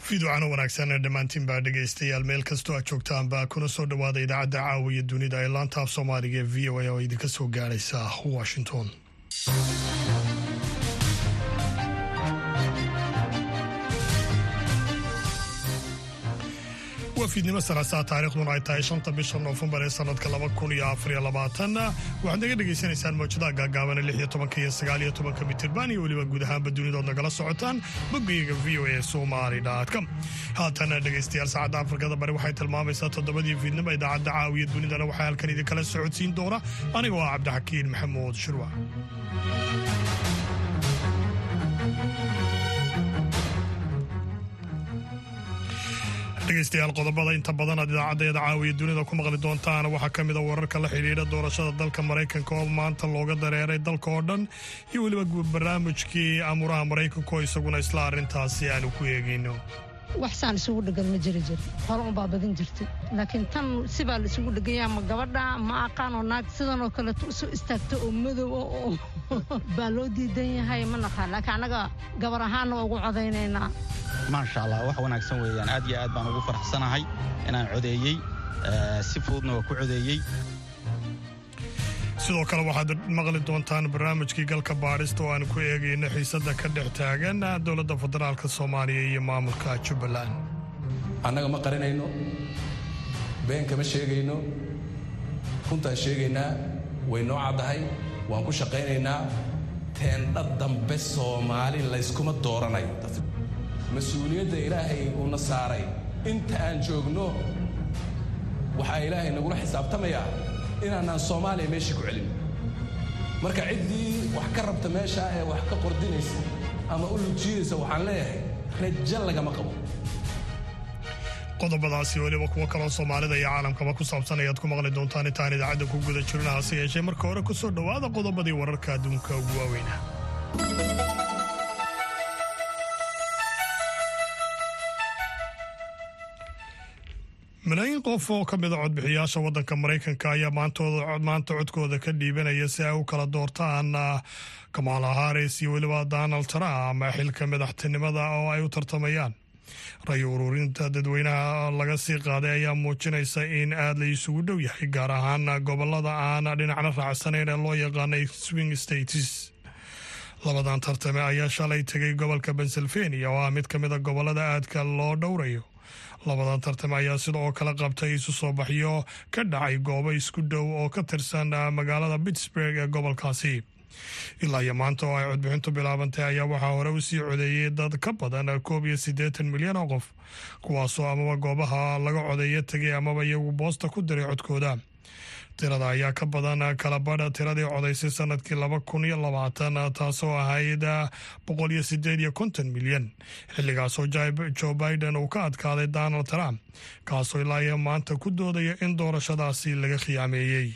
fiidwacano wanaagsan dhammaantiin baa dhegaystayaal meel kastoo aad joogtaanba kuna soo dhowaada idaacadda caawiya dunida ee laanta af soomaaliga ee v o a oo idinka soo gaadhaysa washington waa fiidnimo salaasaa taariikhduna ay tahay shanta bisha noofembar ee sanadka laba kun iyo afariyo labaatan waxaad naga dhegaysanaysaan mawjadaha gaagaabana lix iyo tobanka iyo sagaal iyo tobanka mitirban iyo weliba guud ahaanba dunidood nagala socotaan boggayaga v o a somali com haatan dhegaystayaal saacadda afrikada bari waxay tilmaamaysaa toddobadii fiidnimo idaacadda caawiya dunidana waxaa halkan idinkala socodsiin doona anigoo ah cabdixakiin maxamuud shirwac dhegaystayaal qodobada inta badan aad idaacaddeeda caawiya dunida ku maqli doontaan waxaa ka mida wararka la xidhiidha doorashada dalka maraykanka oo maanta looga dareeray dalka oo dhan iyo weliba barnaamijkii amuraha maraykanka oo isaguna isla arrintaasi aanu ku eegayno waxsaan isugu dhegan ma jiri jir hore unbaa badin jirtay laakiin tan sibaa la isugu dheganya ma gabadha ma aqaanoo naag sidan oo kaleeto isu istaagta oo madow oo baa loo diidan yahay ma naqaan laakiin annaga gabar ahaanna waa ugu codaynaynaa maasha allah wax wanaagsan weeyaan aad iyo aad baan ugu faraxsanahay inaan codeeyey si fududna waa ku codeeyey sidoo kale waxaad maqli doontaan barnaamijkii galka baadhista oo aan ku eegayno xiisadda ka dhex taagan dowladda federaalk soomaaliya iyo maamulka jubbaland annaga ma qarinayno been kama sheegayno runtaan sheegaynaa way noo caddahay waan ku shaqaynaynaa teendha dambe soomaali layskuma dooranayo mas-uuliyadda ilaahay uuna saaray inta aan joogno waxaa ilaahay nagula xisaabtamayaa inaanaan soomaaliya meeshii ku celin marka ciddii wax ka rabta meeshaa ee wax ka qordinaysa ama u lujiidaysa waxaan leeyahay rajo lagama qabo qodobadaasi weliba kuwo kaloo soomaalida iyo caalamkaba ku saabsan ayaad ku maqli doontaan intaan idaacadda ku guda jirna hase yeeshee marka hore ku soo dhowaada qodobadii wararka adduunka ugu waaweyna malaayiin qof oo ka mida codbixiyaasha waddanka maraykanka ayaa maanta codkooda ka dhiibanaya si ay u kala doortaan kamala haris iyo weliba donald trump xilka madaxtinimada oo ay u tartamayaan ray ururinta dadweynaha laga sii qaaday ayaa muujinaysa in aad la isugu dhow yahay gaar ahaan gobolada aan dhinacna raacsanayn ee loo yaqaanay swing states labadan tartame ayaa shalay tegay gobolka pennsylvania oo ah mid ka mida gobolada aadka loo dhowrayo labadan tartame ayaa sidoo kale qabtay isu soo baxyo ka dhacay goobo isku dhow oo ka tirsan magaalada pittsburg ee gobolkaasi ilaa iyo maanta oo ay codbixintu bilaabantay ayaa waxaa hore u sii codeeyey dad ka badan koob iyo siddeetan milyan oo qof kuwaasoo amaba goobaha laga codeeyo tegay amaba iyagu boosta ku diray codkooda tirada ayaa ka badan kalabadha tiradii codaysay sanadkii laba kun iyo labaatan taasoo ahayd boqol iyo sideed iyo konton milyan xilligaasoo joe biden uu ka adkaaday donald trump kaasoo ilaa iyo maanta ku doodaya in doorashadaasi laga khiyaameeyey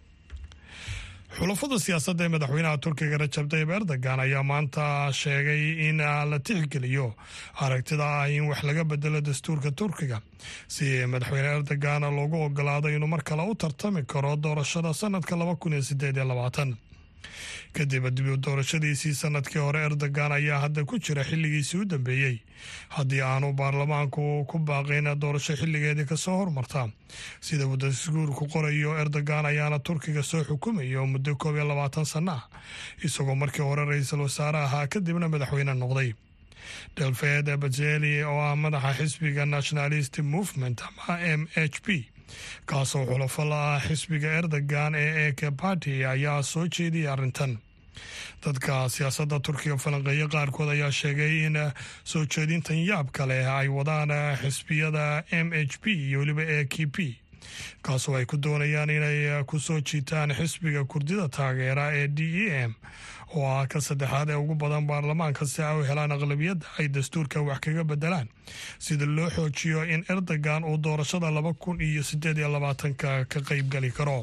xulafada siyaasadda ee madaxweynaha turkiga rajab tayib erdogan ayaa maanta sheegay in la tixgeliyo aragtida ah in wax laga bedelo dastuurka turkiga si madaxweyne erdogan loogu ogolaado inuu mar kale u tartami karo doorashada sanadka laba kun iyo sideed iyo labaatan kadib dib doorashadiisii sanadkii hore erdogan ayaa hadda ku jira xilligiisii u dambeeyey haddii aanu baarlamaanku ku baaqayn doorasho xilligeedii kasoo hormarta sida uu dasguurku qorayo erdogan ayaana turkiga soo xukumaya oo muddo koob iyo labaatan sana ah isagoo markii hore ra-iisul wasaare ahaa kadibna madaxweyne noqday delfed bajeli oo ah madaxa xisbiga nationalist movement ama m h p kaasoo xulafo la ah xisbiga erdogan ee eke barty ayaa soo jeediyay arrintan dadka siyaasadda turkiga falanqeeya qaarkood ayaa sheegay in soo jeedintan yaabka leh ay wadaan xisbiyada m h p iyo weliba e k p kaasoo ay ku doonayaan inay ku soo jiitaan xisbiga kurdida taageera ee d e m oo ah ka saddexaad ee ugu badan baarlamaanka si ay u helaan aqlabiyadda ay dastuurka wax kaga bedelaan sida loo xoojiyo in erdogan uu doorashada laba kun iyo sideed iyo labaatanka ka qeybgali karo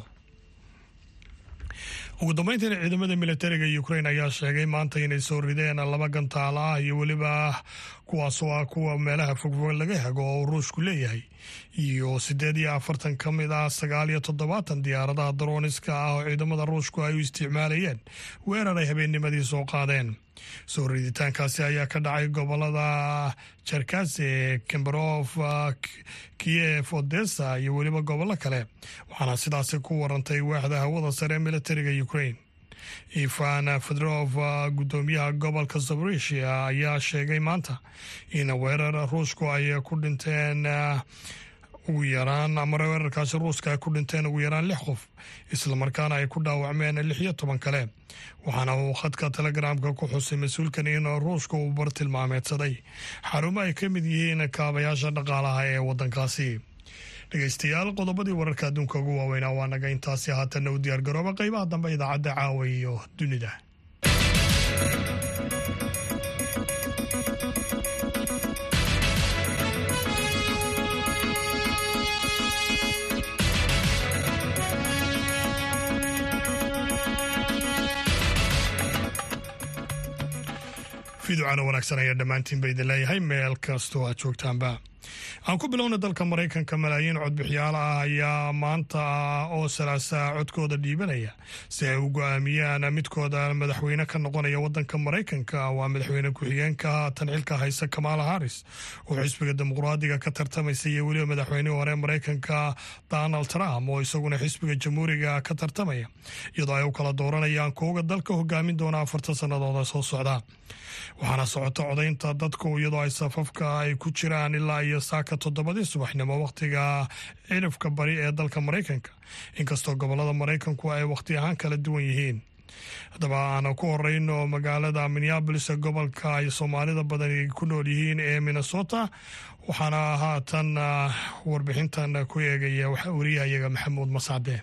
ugu dambeyntiina ciidamada militariga ukrain ayaa sheegay maanta inay soo rideen laba gantaal ah iyo weliba kuwaasoo ah kuwa meelaha fogfog laga hago oo ruushku leeyahay iyo siddeed iyo afartan ka mid ah sagaal iyo toddobaatan diyaaradaha darooniska ah oo ciidamada ruushku ay u isticmaalayeen weerar ay habeennimadii soo qaadeen soo riditaankaasi ayaa ka dhacay gobolada jerkase kemberof kiev odessa iyo weliba gobollo kale waxaana sidaasi ku warantay waaxda hawada sare ee militariga ukraine ivan fedrof guddoomiyaha gobolka zaborisia ayaa sheegay maanta in weerar ruushku ay ku dhinteen ugu yaraan ama weerarkaasi ruuska ay ku dhinteen ugu yaraan lix qof islamarkaana ay ku dhaawacmeen lix iyo toban kale waxaana uu khadka telegramka ku xusay mas-uulkan in ruushka uu bartilmaameedsaday xarumo ay ka mid yihiin kaabayaasha dhaqaalaha ee waddankaasi dhegeystayaal qodobadii wararka adduunka ugu waaweynaa waa naga intaasi haatanna u diyaargarooba qeybaha dambe idaacadda caawa iyo dunida fiducana wanaagsan ayaa dhammaantiinba idin leeyahay meel kastoo aad joogtaanba aan ku bilowna dalka maraykanka malaayiin codbixiyaal ah ayaa maanta oo salaasaa codkooda dhiibanaya si ay u go-aamiyaan midkooda madaxweyne ka noqonaya wadanka maraykanka waa madaxweyne ku-xigeenka haatan xilka haysa kamaala haris oo xisbiga dimuqraadiga ka tartamaysa iyo weliba madaxweynihii hore maraykanka donald trump oo isaguna xisbiga jamhuuriga ka tartamaya iyadoo ay u kala dooranayaan kuuga dalka hogaamin doona afartan sanadooda soo socda waxaana socota codaynta dadku iyadoo ay safafka ay ku jiraan ilaa iyo saaka toddobadii subaxnimo wakhtiga cirifka bari ee dalka maraykanka inkastoo gobolada maraykanku ay wakhti ahaan kala duwan yihiin haddaba aan ku horeyno magaalada minneabolis ee gobolka ay soomaalida badan ku nool yihiin ee minnesota waxaana haatan warbixintan ku eegaya wariyahayaga maxamuud masacde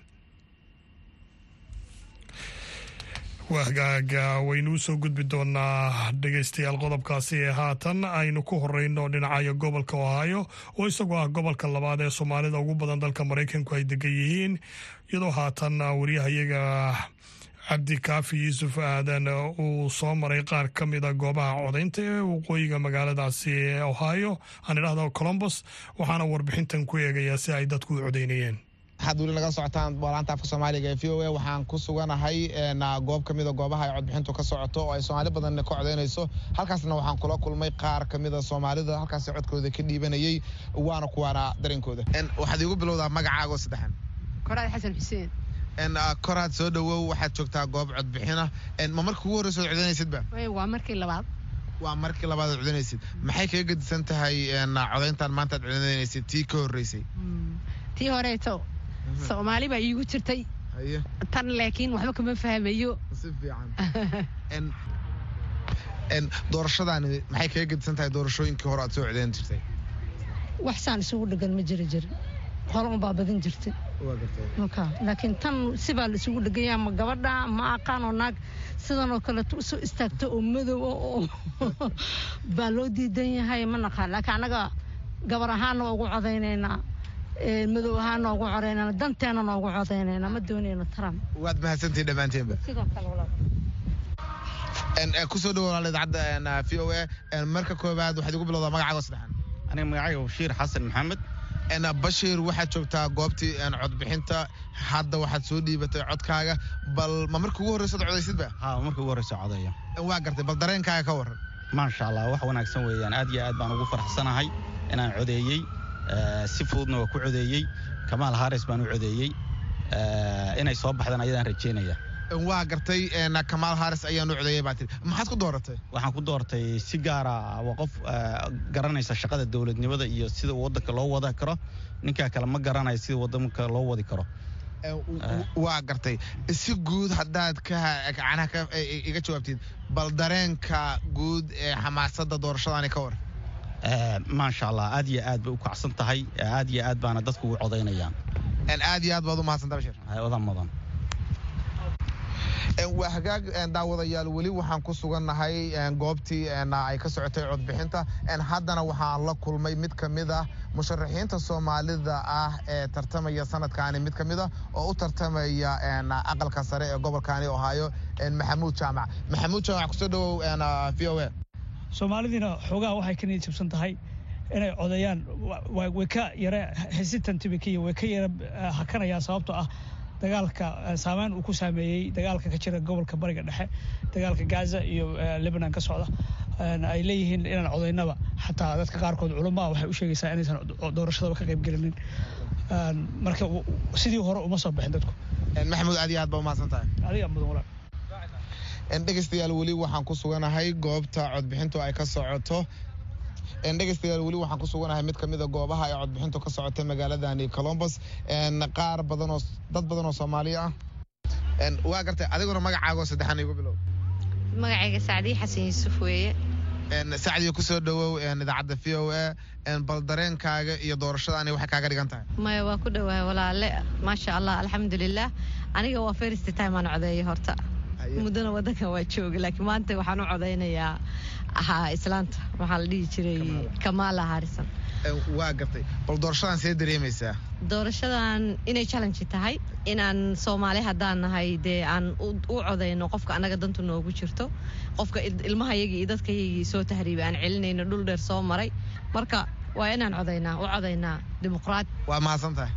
wahgaaga waynuu soo gudbi doonaa dhegeystayaal qodobkaasi ee haatan aynu ku horeyno dhinacayo gobolka ohaayo oo isagoo ah gobolka labaad ee soomaalida ugu badan dalka maraykanku ay degan yihiin iyadoo haatan wariyahayaga cabdi kaafi yuusuf aadan uu soo maray qaar ka mida goobaha codaynta ee waqooyiga magaaladaasi ee ohaayo aan idhahdo colombos waxaana warbixintan ku eegayaa si ay dadku u codeynayeen waxaad weli naga socotaan boolaanta afka soomaaliga ee v o a waxaan ku suganahay goob ka mida goobaha ay codbixintu ka socoto oo ay soomaali badan ka codaynayso halkaasna waxaan kula kulmay qaar ka mida soomaalida halkaas codkooda ka dhiibanayay waana kuwaana dareenkooda waxaad iigu bilowdaa magacaago saddexan koraad xasan xuseen koraad soo dhawow waxaad joogtaa goob codbixina ma markii ugu horreysa od codaynaysidba waa markii labaad waa markii labaad ad codaynaysid maxay kaga gedisan tahay codayntan maanta ad codaynaysid tii ka horreysay tii horeeto soomaali baa iigu jirtay tan laakiin waxba kama fahmayo si fiican doorashadaani maxay kaga gedisan tahay doorashooyinkii hore aad soo codayn jirtay waxsaan isugu dhegan ma jiri jir hore unbaa badin jirtay laakiin tan sibaa la isugu dheganya ma gabadha ma aqaan oo naag sidanoo kaleeto usoo istaagta oo madow oo baa loo diidan yahay ma naqaan laakiin annaga gabar ahaana waa ugu codaynaynaa madow ahaan noogu codaynana danteena noogu codaynayna ma doonayno trump waad mahadsantihin dhammaanteenba sidoo kale kusoo dhawo walaal idaacadda v o a marka koowaad waxaad igu bilowdaa magacaaga saddexan aniga magacayga bashiir xasan maxamed bashiir waxaad joogtaa goobtii codbixinta hadda waxaad soo dhiibatay codkaaga bal ma marka ugu horreysa ad codaysidba ha marka ugu horreysa codaya waa gartay bal dareenkaaga ka waran maasha allah wax wanaagsan weeyaan aad iyo aad baan ugu faraxsanahay inaan codeeyey si fududna waa ku codeeyey kamaal haris baan u codeeyey inay soo baxdaan ayadaan rajeynaya waa gartay kamaal haris ayaan u codeeyey baa tiri maxaad ku dooratay waxaan ku doortay si gaara waa qof garanaysa shaqada dowladnimada iyo sida waddanka loo wada karo ninkaa kale ma garanayo sida waddanka loo wadi karo waa gartay si guud haddaad kacanaha iga jawaabtid bal dareenka guud ee xamaasadda doorashadaani ka war maasha allah aad iyo aad bay u kacsan tahay aad iyo aad baana dadku ugu codaynayaan aad iyo aad baad u mahadsanta bashir odan mudan waa hagaag daawadayaal weli waxaan ku sugannahay goobtii ay ka socotay codbixinta haddana waxaan la kulmay mid ka mid ah musharaxiinta soomaalida ah ee tartamaya sanadkaani mid ka mid ah oo u tartamaya aqalka sare ee gobolkaani ohaayo maxamuud jaamac maxamuud jaamac kusoo dhawow v o a soomaalidiina xoogaha waxay ka niyad jabsan tahay inay codeeyaan way ka yara hesitantibikiyo way ka yara hakanayaan sababtoo ah dagaalka saameyn uu ku saameeyey dagaalka ka jira gobolka bariga dhexe dagaalka gaza iyo lebanon ka socda ay leeyihiin inaan codaynaba xataa dadka qaarkood culamaa waxay u sheegaysaa inaysan doorashadaba ka qaybgelinin marka sidii hore uma soo bixin dadku maxamuud aad iyo aad baa umahadsan tahay adiga mudan walaal dhegeystayaal weli waxaan ku suganahay goobta codbixintu ay ka socoto dhegeystayaal weli waxaan ku suganahay mid kamida goobaha ay codbixintu ka socota magaaladani colombos qaar badanoo dad badan oo soomaali ah waa gartay adiguna magacaago saddexan igu bilow magacayga sacdiye xasan yuusuf weeye sacdiya kusoo dhawow idaacadda v o a bal dareenkaaga iyo doorashadaani waxay kaaga dhigan tahay maya waa ku dhowahay walaale maasha allah alxamdulilah aniga waa first time aan codeeyo horta muddana wadankan waa jooga laakiin maanta waxaan u codaynayaa ahaa islaanta waxaa la dhihi jiray kamaala harisan waa gartay bal doorashadan see dareemaysaa doorashadan inay challenge tahay inaan soomaali haddaan nahay dee aan u codayno qofka annaga dantu noogu jirto qofka ilmahayagii iyo dadkayagii soo tahriibay aan celinayno dhul dheer soo maray marka waa inaan codaynaa u codaynaa dimuqraad waa mahadsan tahay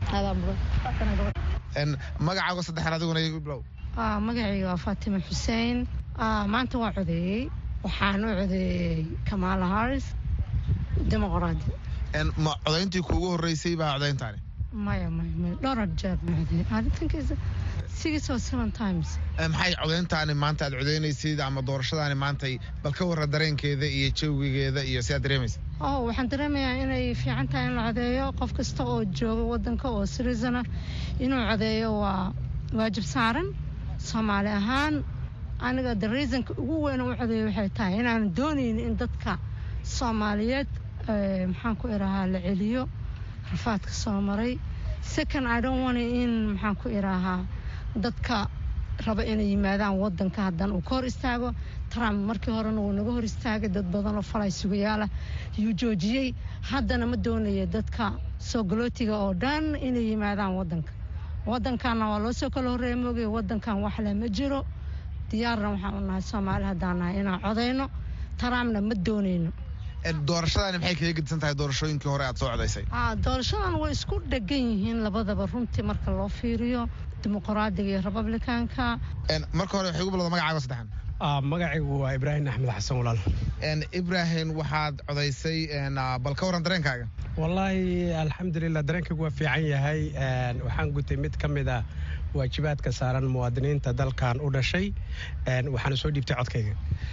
magacaago saddexan adiguna igu bilow magacayga waa faatima xuseen maanta waa codeeyey waxaan u codeeyey kamaala haris dimuqraadi ma codayntii kuugu horeysay baa codayntaani maya maya maya dhowr jeer ma codeeyey arrintankiisa six or seven times maxay codayntaani maanta aad codaynaysid ama doorashadaani maantay bal ka warra dareenkeeda iyo jawigeeda iyo si aad dareemaysa oh waxaan dareemayaa inay fiican tahay in la codeeyo qof kasta oo jooga wadanka oo citizen ah inuu codeeyo waa waajib saaran soomaali ahaan aniga the reasonka ugu weyn u codeeya waxay tahay inaan doonayn in dadka soomaaliyeed maxaan ku iraahaa la celiyo rafaadka soo maray second i don't want in maxaan ku iraahaa dadka raba inay yimaadaan wadanka haddana uu ka hor istaago trump markii horena wuu naga hor istaagay dad badan oo falay sugayaalah yuu joojiyey haddana ma doonaya dadka soo galootiga oo dhan inay yimaadaan wadanka wadankanna waa loo soo kala horreeya moogay wadankan waxle ma jiro diyaarna waxaan u nahay soomaali haddaan nahay inaan codayno trumpna ma doonayno doorashadaani maxay kaga gedisan tahay doorashooyinkii hore aad soo codaysay doorashadan way isku dhegan yihiin labadaba runtii marka loo fiiriyo dimuqraadiga iyo republicanka marka hore waxay ugu bilowda magacaago saddexan magacaygu waa ibraahim axmed xasan walaal ibraahim waxaad codaysay bal ka warran dareenkaaga wallaahi alxamdulilah dareenkaygu waa fiican yahay waxaan gutay mid ka mid ah waajibaadka saaran muwaadiniinta dalkan u dhashay waxaana soo dhiibtay codkayga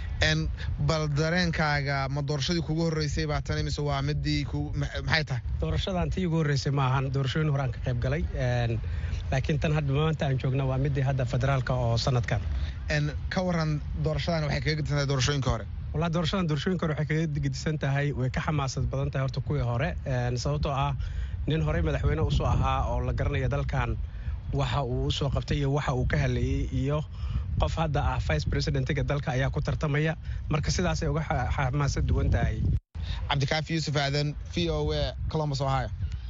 bal dareenkaaga ma doorashadii kugu horreysay baa tan mise waa midii maxay tahay doorashadan tii ugu horreysay maahan doorashooyin hore aan ka qayb galay laakiin tan hadda maanta aan joogna waa midii hadda federaalka oo sanadkan ka waran doorashadan waxay kaga gedisan tahay doorashooyinka hore wallahi doorashadan doorashooyinka hore waxay kaga gedisan tahay way ka xamaasad badan tahay horta kuwii hore sababtoo ah nin horey madaxweyne usoo ahaa oo la garanaya dalkan waxa uu usoo qabtay iyo waxa uu ka haleeyey iyo qof hadda ah vice presidentiga dalka ayaa ku tartamaya marka sidaasay uga xamaasad duwan tahay cabdikaafi yuusuf aadan v o a columbus ohio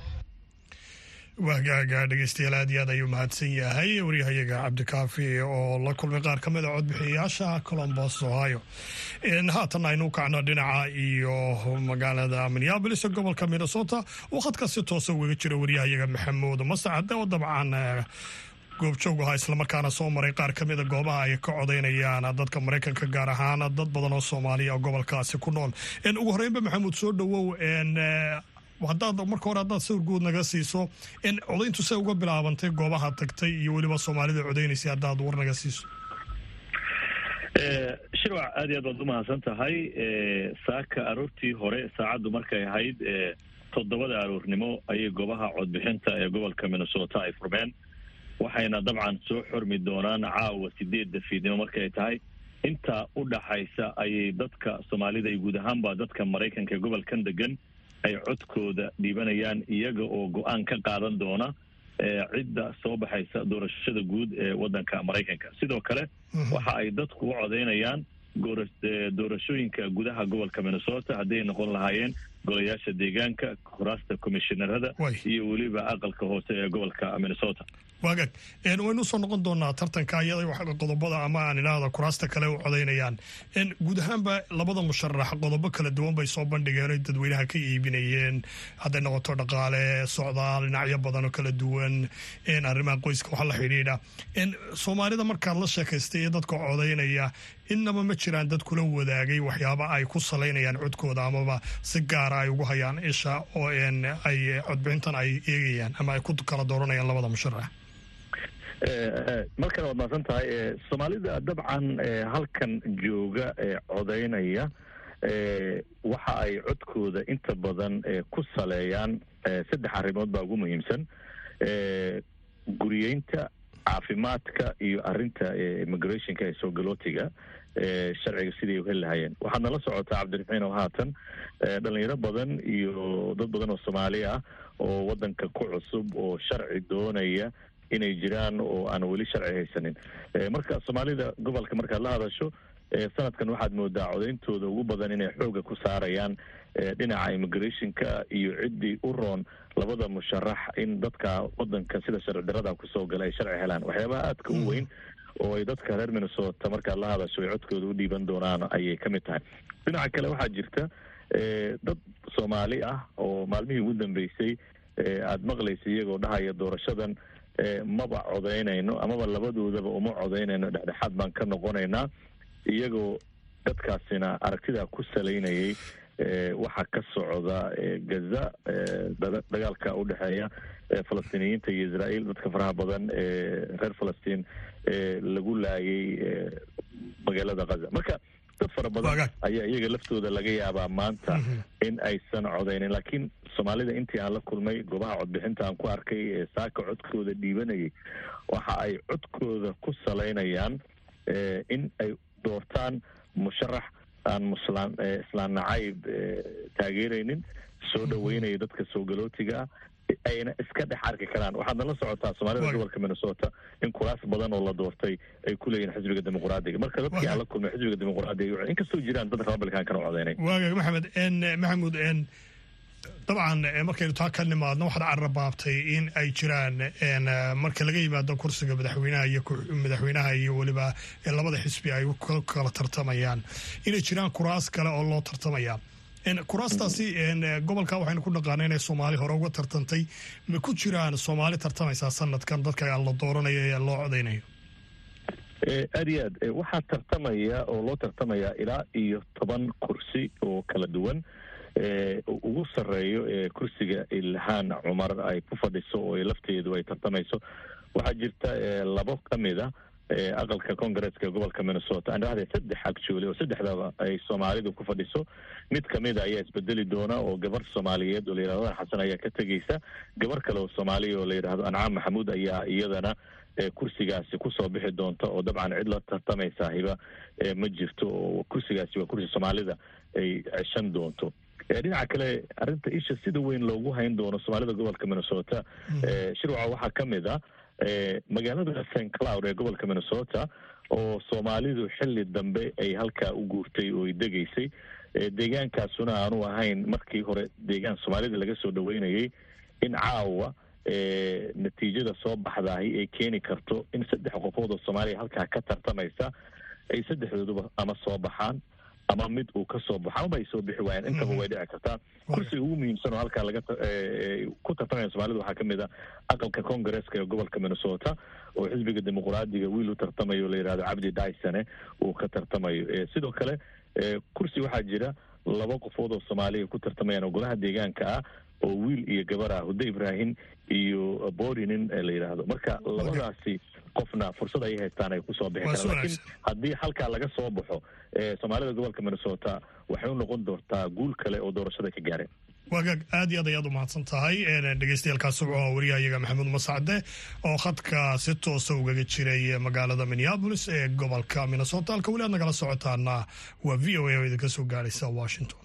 waagaaga dhegeystayaal aad iyo aad ayuu mahadsan yahay waryahayaga cabdikaafi oo la kulmay qaar ka mid a codbixiyayaasha colombos ohio haatan aynu kacno dhinaca iyo magaalada minneabolis gobolka minnesota oo khadka si toosa ugaga jira waryahayaga maxamuud masacade oo dabcan goobjoog ahaa islamarkaana soo maray qaar ka mida goobaha ay ka codaynayaan dadka maraykanka gaar ahaan dad badan oo soomaaliya gobolkaasi ku nool ugu horeynba maxamuud soo dhawow hadaad marka hore haddaad sawir guud naga siiso codayntu se uga bilaabantay goobaha tagtay iyo weliba soomaalida codaynaysay haddaad war naga siiso shirwac aad iyo aad baad umahadsan tahay saaka aroortii hore saacaddu markay ahayd toddobada aroornimo ayay goobaha codbixinta ee gobolka minnesota ay furmeen waxayna dabcan soo xormi doonaan caawa sideedda fiidnimo markay tahay intaa u dhaxaysa ayay dadka soomaalida iyo guud ahaanba dadka maraykanka ee gobolkan degan ay codkooda dhiibanayaan iyaga oo go-aan ka qaadan doona cidda soo baxaysa doorashada guud ee waddanka maraykanka sidoo kale waxa ay dadku u codaynayaan doorashooyinka gudaha gobolka minnesota hadday noqon lahaayeen golayaasha deegaanka kuraasta komishinarada iyo weliba aqalka hoose ee gobolka minnesota waagag waynu usoo noqon doonaa tartanka iyada qodobada ama aan idhaahda kuraasta kale u codaynayaan guud ahaanba labada musharax qodobo kala duwan bay soo bandhigeen oy dadweynaha ka iibinayeen hadday noqoto dhaqaale socdaal dhinacyo badan oo kala duwan arrimaha qoyska waxa la xidhiidha soomaalida markaad la sheekaystay iyo dadka codaynaya innaba ma jiraan dad kula wadaagay waxyaaba ay ku salaynayaan codkooda amaba si gaara ay ugu hayaan isha oo ay codbixintan ay eegayaan ama ay ku kala dooranayaan labada musharax markale waad mahadsan tahay soomaalida dabcan halkan jooga ee codaynaya waxa ay codkooda inta badan ku saleeyaan saddex arrimood baa ugu muhiimsan guriyeynta caafimaadka iyo arinta immigrationka ee soogalotiga sharciga sidii u heli lahayeen waxaad nala socotaa cabdiraxiin oo haatan dhalinyaro badan iyo dad badan oo soomaali ah oo wadanka ku cusub oo sharci doonaya inay jiraan oo aan weli sharci haysanin marka soomaalida gobolka markaad la hadasho sanadkan waxaad moodaa codayntooda ugu badan inay xooga ku saarayaan dhinaca immigrationka iyo ciddii u roon labada musharax in dadka wadanka sida sharci darada kusoo gala ay sharci helaan waxyaabaha aadka u weyn oo ay dadka reer minnesota markaad la hadasho ay codkooda u dhiiban doonaan ayay ka mid tahay dhinaca kale waxaa jirta dad soomaali ah oo maalmihii ugu dambeysay aada maqlaysa iyagoo dhahaya doorashadan maba codaynayno amaba labadoodaba uma codaynayno dhexdhexaad baan ka noqonaynaa iyagoo dadkaasina aragtidaa ku salaynayay waxaa ka socda gaza dagaalka u dhexeeya falastiiniyiinta iyo israael dadka faraha badan ee reer falastiin lagu laayay magaalada kaza marka dad fara badan ayaa iyaga laftooda laga yaabaa maanta in aysan codaynin laakiin soomaalida intii aan la kulmay goobaha codbixinta aan ku arkay ee saaka codkooda dhiibanayay waxa ay codkooda ku salaynayaan in ay doortaan musharax aan muslaan islaan nacayb taageeraynin soo dhaweynaya dadka soogalotiga ah ayna iska dhex arki karaan waxaad nala socotaa soomaalida gobolka minnesota in kuraas badan oo la doortay ay ku leeyihin xisbiga dimuqraadiga marka dadkii aan la kulmay xisbiga dimuqraadiga inkastoo jiraan dad republicankana codeynay waagaag maxamed maxamuud dabcan markaynu taa ka nimaadno waxaad carrabaabtay in ay jiraan marka laga yimaado kursiga madaxweynaha iyo madaxweynaha iyo weliba labada xisbi ay kala tartamayaan inay jiraan kuraas kale oo loo tartamaya kuraastaasi gobolka waxaynu ku dhaqaana inay soomaali hore uga tartantay ma ku jiraan soomaali tartamaysaa sanadkan dadka la dooranayo ee loo codaynayo aad iyo aad waxaa tartamaya oo loo tartamaya ilaa iyo toban kursi oo kala duwan ugu sarreeyo ee kursiga ilhaan cumar ay ku fadhiso oo lafteedu ay tartamayso waxaa jirta labo ka mid a aqalka congaresska gobolka minnesota aan dhahday saddex agjoole oo saddexdaba ay soomaalidu ku fadhiso mid kamida ayaa isbedeli doona oo gabar soomaaliyeed oo layidhahdo dan xasan ayaa ka tegeysa gabar kale oo soomaaliya oo layidhahdo ancaam maxamuud ayaa iyadana kursigaasi kusoo bixi doonta oo dabcan cid la tartamaysa hiba ma jirto oo kursigaasi waa kursi soomaalida ay ceshan doonto dhinaca kale arrinta isha sida weyn loogu hayn doono soomaalida gobolka minnesota shirwaca waxaa ka mid a magaalada st cloud ee gobolka minnesota oo soomaalidu xilli dambe ay halkaa u guurtay oo ay degaysay deegaankaasuna aanu ahayn markii hore deegaan soomaalida laga soo dhaweynayay in caawa natiijada soo baxdaahi ay keeni karto in saddex qofood oo soomaaliya halkaa ka tartamaysa ay saddexdooduba ama soo baxaan ama mid uu ka soo baxo amaba ay soo bixi waayaan intaba way dhici kartaa kursiga ugu muhiimsan oo halkaa laga ku tartamaya soomaalida waxaa kamid a aqalka congaresska ee gobolka minnesota oo xisbiga dimuqraadiga wiil u tartamayo la yidhahdo cabdi dysone uu ka tartamayo sidoo kale kursi waxaa jira laba qofood oo soomaaliya ku tartamayaan oo golaha deegaanka ah oo wiil iyo gabar ah hudde ibrahim iyo borinin la yidhaahdo marka labadaasi qofna fursad ay haystaan ay kusoo bixi karaan lakiin haddii halkaa laga soo baxo soomaalida gobolka minnesota waxay u noqon doontaa guul kale oo doorashada ka gaareen waagaag aad iyo aad ayaad u mahadsan tahay dhegeystayaaalkaas subco wariyaha iyaga maxamuud masacde oo khadka si toosa ugaga jiray magaalada minneabolis ee gobolka minnesota halka weli aad nagala socotaana waa v o a oo idinka soo gaaraysa washington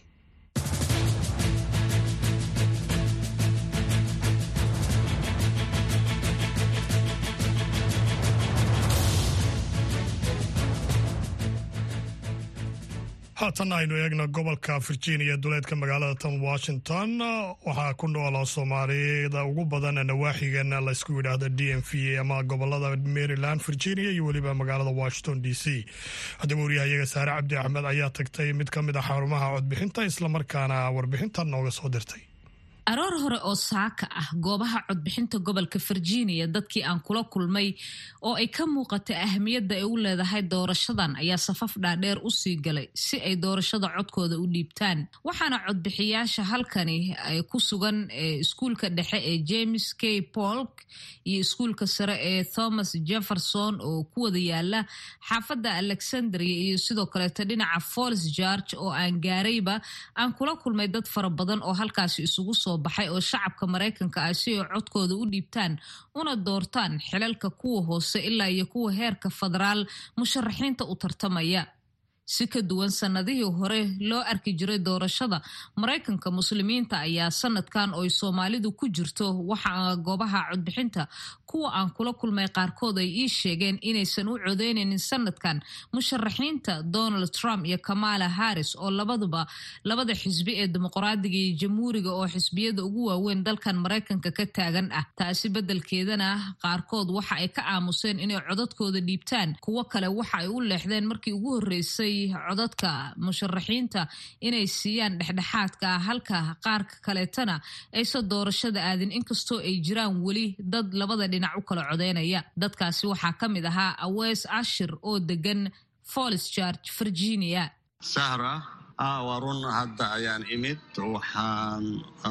haatan aynu eegno gobolka virginia duleedka magaalada tan washington waxaa ku noola soomaalida ugu badan nawaaxigan laysku yidhaahdo d m v ama gobolada maryland virginia iyo weliba magaalada washington d c haddaba waryahayaga saare cabdi axmed ayaa tagtay mid ka mid a xarumaha codbixinta islamarkaana warbixintan nooga soo dirtay aroor hore oo saaka ah goobaha codbixinta gobolka virginia dadkii aan kula kulmay oo ay ka muuqatay ahamiyadda ay u leedahay doorashadan ayaa safaf dhaadheer u sii galay si ay doorashada codkooda u dhiibtaan waxaana codbixiyaasha halkani ay ku sugan iskuulka dhexe ee james k polk iyo iskuulka sare ee thomas jefferson oo ku wada yaala xaafadda alexandria iyo sidoo kaleeto dhinaca fols george oo aan gaarayba aan kula kulmay dad fara badan oo halkaasi isugu soo baxay oo shacabka maraykanka ah si ay codkooda u dhiibtaan una doortaan xilalka kuwa hoose ilaa iyo kuwa heerka federaal musharaxiinta u tartamaya si ka duwan sanadihii hore loo arki jiray doorashada maraykanka muslimiinta ayaa sanadkan ooy soomaalidu ku jirto waxa goobaha codbixinta kuwa aan kula kulmay qaarkood ay ii sheegeen inaysan u codeynaynin sanadkan musharaxiinta donald trump iyo kamala harris oo labaduba labada xisbi ee dimuqraadiga iyo jamhuuriga oo xisbiyada ugu waaweyn dalkan maraykanka ka taagan ah taasi beddelkeedana qaarkood waxa ay ka aamuseen inay codadkooda dhiibtaan kuwo kale waxa ay u leexdeen markii ugu horreysay codadka musharaxiinta inay siiyaan dhexdhexaadka ah halka qaarka kaleetana aysan doorashada aadin inkastoo ay jiraan weli dad labada dhinac u kala codeynaya dadkaasi waxaa ka mid ahaa awees ashir oo degan folis george virginia sahra waa run hadda ayaan imid waxaan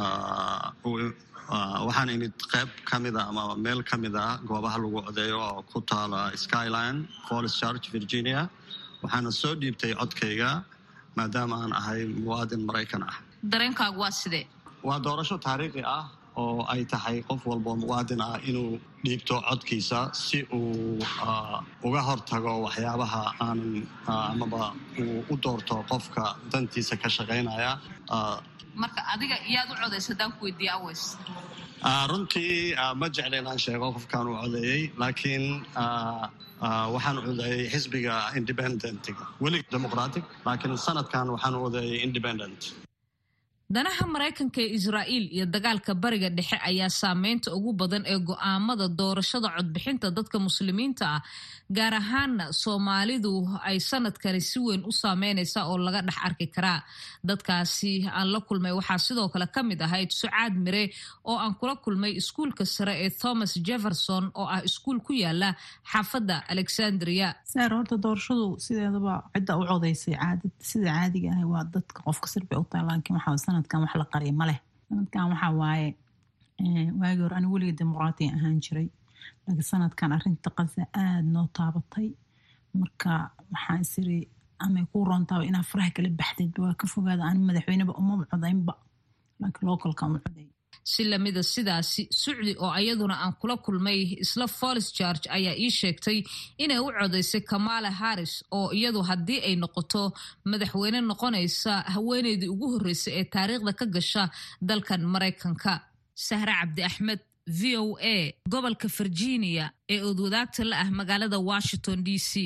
waxaan imid qayb ka mida ama meel ka mid a goobaha lagu codeeyo oo ku taala skyline folis george virginia waxaana soo dhiibtay codkayga maadaama aan ahay muwaadin maraykan ah dareenkaagu waa sidee waa doorasho taariikhi ah oo ay tahay qof walboo muwaadin ah inuu dhiibto codkiisa si uu uga hortago waxyaabaha aanan amaba uu u doorto qofka dantiisa ka shaqaynaya marka adiga iyaad u codaysa haddaan ku weydiiya aweys runtii ma jecla inaan sheego qofkaan u codeeyey laakiin waxaan codeeyey xisbiga independentiga weli demoqratic laakiin sanadkan waxaan u codeeyey independent danaha maraykanka ee israa'iil iyo dagaalka bariga dhexe ayaa saameynta ugu badan ee go'aamada doorashada codbixinta dadka muslimiinta ah gaar ahaana soomaalidu ay sanadkani si weyn u saameynaysa oo laga dhex arki karaa dadkaasi aan la kulmay waxaa sidoo kale ka mid ahayd sucaad mire oo aan kula kulmay iskuulka sare ee thomas jefferson oo ah iskuul ku yaala xaafadda alexandria saar horta doorashadu sideedaba cidda u codaysay caadad sida caadiga ah waa dadka qofka sirbi u tahay laakiin waxaa sanadkan wax la qariya ma leh sanadkan waxaa waaye waagii hore aniga weliga dimuqraatiya ahaan jiray laakiin sanadkan arrinta qasa aada noo taabatay marka waxaan isiri amay kuu roontaaba inaa faraha kala baxdeedba waa ka fogaada ani madaxweyneba umaba codaynba laakiin localka uma coday si lamida sidaasi sucdi oo ayaduna aan kula kulmay isla folis george ayaa ii sheegtay inay u codaysay kamala harris oo iyadu haddii ay noqoto madaxweyne noqonaysa haweeneydii ugu horreysay ee taariikhda ka gasha dalkan maraykanka sahre cabdi axmed v o a gobolka virginia ee oodwadaagta la ah magaalada washington d c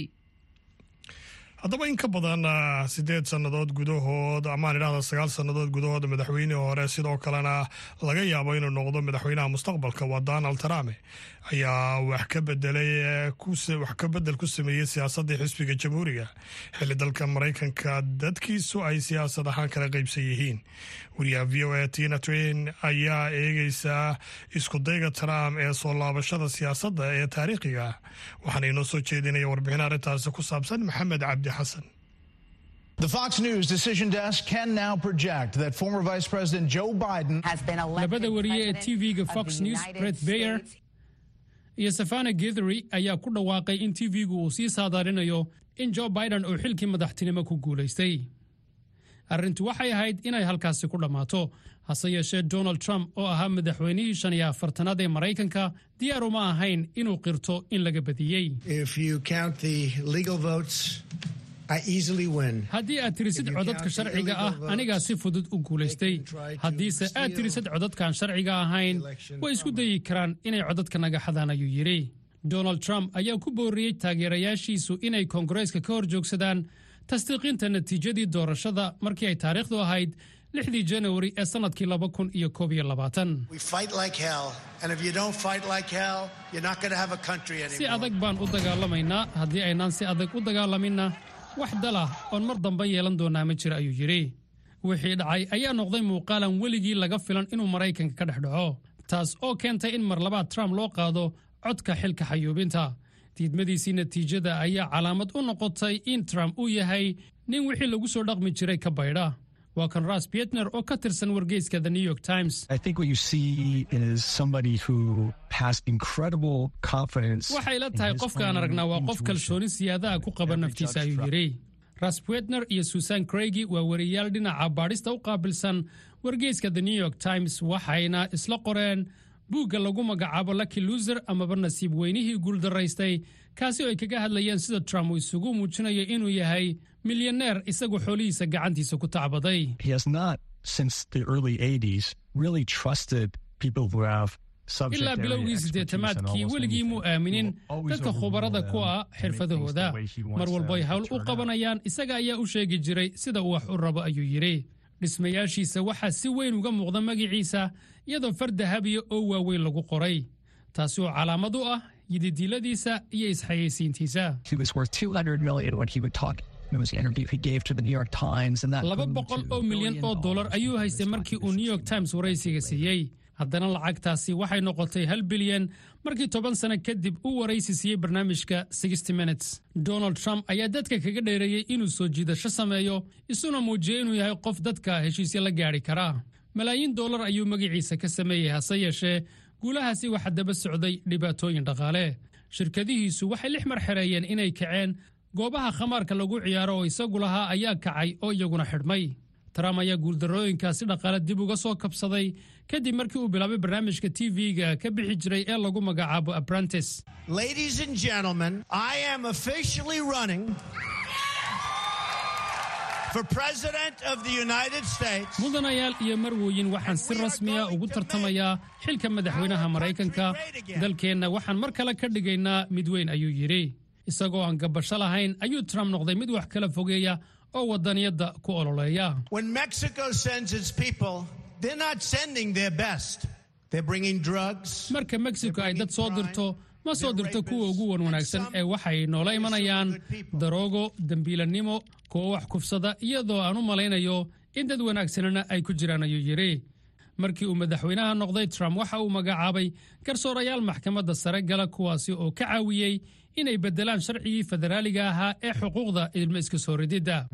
haddaba in ka badan sideed sannadood gudahood amaan idhahda sagaal sannadood gudahood madaxweynihii hore sidoo kalena laga yaabo inuu noqdo madaxweynaha mustaqbalka waa donald trump ayaa wax ka bedelay wax ka bedel ku sameeyey siyaasaddii xisbiga jamhuuriga xilli dalka maraykanka dadkiisu ay siyaasad ahaan kala qaybsan yihiin wariyaha v o a tina twain ayaa eegeysaa iskudayga trump ee soo laabashada siyaasadda ee taariikhiga waxaana inoo soo jeedinaya warbixin arrintaasi ku saabsan maxamed cabdi xasan The Fox News decision desk can now project that former Vice President Joe Biden has been labada wariye ee tv-ga fox news bret bayer iyo safana gethery ayaa ku dhawaaqay in tv-gu uu sii saadaarinayo in joe biden uu xilkii madaxtinimo ku guulaystay arrintu waxay ahayd inay halkaasi ku dhammaato hase yeeshee donald trump oo ahaa madaxweynihii shan iyo afartanaad ee maraykanka diyaar uma ahayn inuu qirto in laga badiyey haddii aad tirisid codadka sharciga ah anigaa si fudud u guulaystay haddiise aad tirisid codadkaan sharciga ahayn way isku dayi karaan inay codadka naga xadaan ayuu yidhi donald trump ayaa ku booriyey taageerayaashiisu inay koongareeska ka hor joogsadaan tasdiiqinta natiijadii doorashada markii ay taariikhdu ahayd lixdii janawari ee sannadkii laba kun iyo koob iyo labaatan si adag baan u dagaalamaynaa haddii aynaan si adag u dagaalaminna wax dalah oon mar dambe yeelan doonaa ma jira ayuu yidhi wixii dhacay ayaa noqday muuqaalan weligii laga filan inuu maraykanka ka dhex dhaco taas oo keentay in mar labaad trump loo qaado codka xilka xayuubinta diidmadiisii natiijada ayaa calaamad u noqotay in trump uu yahay nin wixii lagu soo dhaqmi jiray ka baydha waa kan ras pietner oo ka tirsan wargeyska the new york times waxay la tahay qofkaan aragnaa waa qof kalsooni siyaadaha ku qaba naftiisa ayuu yidhi ras pietner iyo susan craigy waa wariyaal dhinaca baadhista u qaabilsan wargeyska the new york times waxayna isla qoreen buugga lagu magacaabo lucky luser amaba nasiib weynihii guuldaraystay kaasi oo ay kaga hadlayeen sida trump uu isugu muujinayo inuu yahay milyaneer isagu xoolihiisa gacantiisa ku tacbaday ilaa bilowgii siddeetamaadkii weligii muu aaminin dadka khubarada ku ah xirfadahooda mar walboy hawl u qabanayaan isaga ayaa u sheegi jiray sida uu wax u rabo ayuu yidhi dhismayaashiisa waxaa si weyn uga muuqda magiciisa iyadoo far dahabiya oo waaweyn lagu qoray taasi oo calaamad u ah yididiiladiisa iyo isxayeysiintiisa laba boqol oo milyan oo dollar ayuu haystay markii uu new york times waraysiga siiyey haddana lacagtaasi waxay noqotay hal bilyan markii toban sano kadib uu waraysi siiyey barnaamijka sixty minutes donald trump ayaa dadka kaga dheereeyey inuu soo jiidasho sameeyo isuna muujiyey inuu yahay qof dadka heshiisya la gaadhi karaa malaayiin dollar ayuu magaciisa ka sameeyey hase yeeshee guulahaasi waxaa daba socday dhibaatooyin dhaqaale shirkadihiisu waxay lix mar xereeyeen inay kaceen goobaha khamaarka lagu ciyaaro oo isagu lahaa ayaa kacay oo iyaguna xidhmay trump ayaa guuldarrooyinkaasi dhaqaale dib uga soo kabsaday kadib markii uu bilaabay barnaamijka tv-ga ka bixi jiray ee lagu magacaabo apprentice mudanayaal iyo marwooyin waxaan si rasmiya ugu tartamayaa xilka madaxweynaha maraykanka dalkeenna waxaan mar kale ka dhigaynaa mid weyn ayuu yidhi isagoo aan gabasho lahayn ayuu trump noqday mid wax kala fogeeya oo wadaniyadda ku ololeeya marka mexico ay dad soo dirto ma soo dirto kuwa ugu wan wanaagsan ee waxay noola imanayaan daroogo dembiilannimo kuwa wax kufsada iyadoo aan u malaynayo in dad wanaagsanana ay ku jiraan ayuu yidhi markii uu madaxweynaha noqday trump waxa uu magacaabay garsoorayaal maxkamadda sare gala kuwaasi oo ka caawiyey inay beddelaan sharcigii federaaliga ahaa ee xuquuqda ilmo iska soo rididda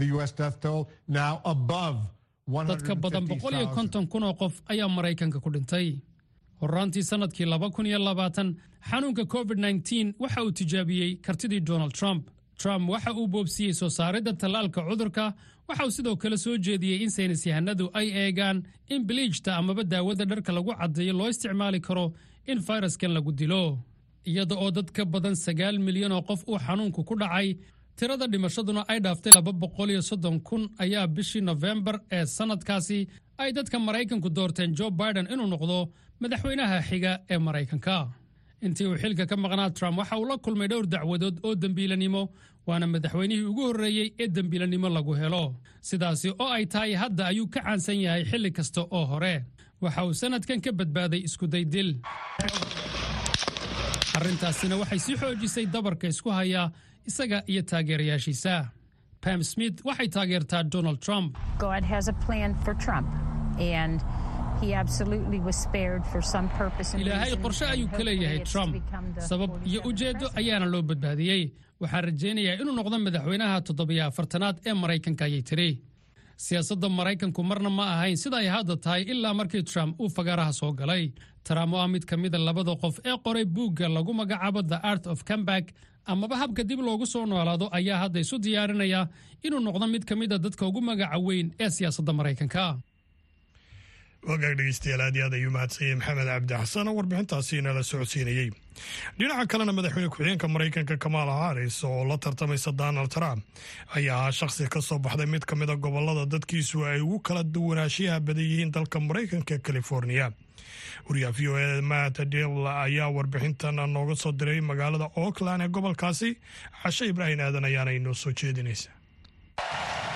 dadka badan boqol iyo konton kun oo qof ayaa maraykanka ku dhintay horraantii sannadkii laba kun iyo labaatan xanuunka covid nteen waxa uu tijaabiyey kartidii donald trump trump waxa uu boobsiiyey soo saaridda tallaalka cudurka waxa uu sidoo kale soo jeediyey in saynis yahanadu ay eegaan in biliijta amaba daawada dharka lagu caddeeyo loo isticmaali karo in fayraskan lagu dilo iyada oo dad ka badan sagaal milyan oo qof uu xanuunku ku dhacay tirada dhimashaduna ay dhaaftay laba boqol iyo soddon kun ayaa bishii nofembar ee sannadkaasi ay dadka maraykanku doorteen jo biden inuu noqdo madaxweynaha xiga ee maraykanka intii uu xilka ka maqnaa trump waxa uu la kulmay dhowr dacwadood oo dembiilanimo waana madaxweynihii ugu horreeyey ee dembiilanimo lagu helo sidaasi oo ay tahay hadda ayuu ka caansan yahay xilli kasta oo hore waxa uu sannadkan ka badbaaday iskuday dil arrintaasina waxay sii xoojisay dabarka isku haya isaga iyo taageerayaashiisa pam smith waxay taageertaa donald trump ilaahay qorshe ayuu ka leeyahay trump sabab iyo ujeeddo ayaana loo badbaadiyey waxaan rajaynayaa inuu noqdo madaxweynaha toddobiyo afartanaad ee maraykanka ayay tiri siyaasadda maraykanku marna ma ahayn sida ay hadda tahay ilaa markii trump uu fagaaraha soo galay trump oo ah mid ka mida labada qof ee qoray buugga lagu magacaabo the art of comeback amaba habka dib loogu soo noolaado ayaa hadda isu diyaarinaya inuu noqdo mid ka mida dadka ugu magaca weyn ee siyaasadda maraykanka wagaag dhegeystayaal aad iyo aad ayuu mahadsanyay maxamed cabdi xasan oo warbixintaasi inala socodsiinayey dhinaca kalena madaxweyne ku-xigeenka maraykanka kamaala haris oo la tartamaysa donald trump ayaa ahaa shakhsi ka soo baxday mid ka mida gobolada dadkiisu ay ugu kala duwanaanshiyaha badan yihiin dalka maraykanka california wariyaha v o e matt dil ayaa warbixintan nooga soo diray magaalada oakland ee gobolkaasi cashe ibraahim aadan ayaana inoo soo jeedinaysa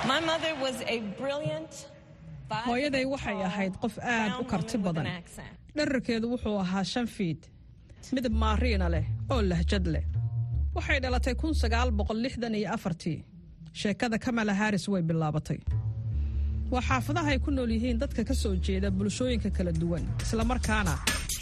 hooyaday waxay ahayd qof aad u karti badan dherarkeedu wuxuu ahaa shan fiid midab maariina leh oo lahjad leh waxay dhalatay kun sagaal boqol lixdan iyo afartii sheekada kamala haris way bilaabatay waa xaafadaha ay ku nool yihiin dadka ka soo jeeda bulshooyinka kala duwan islamarkaana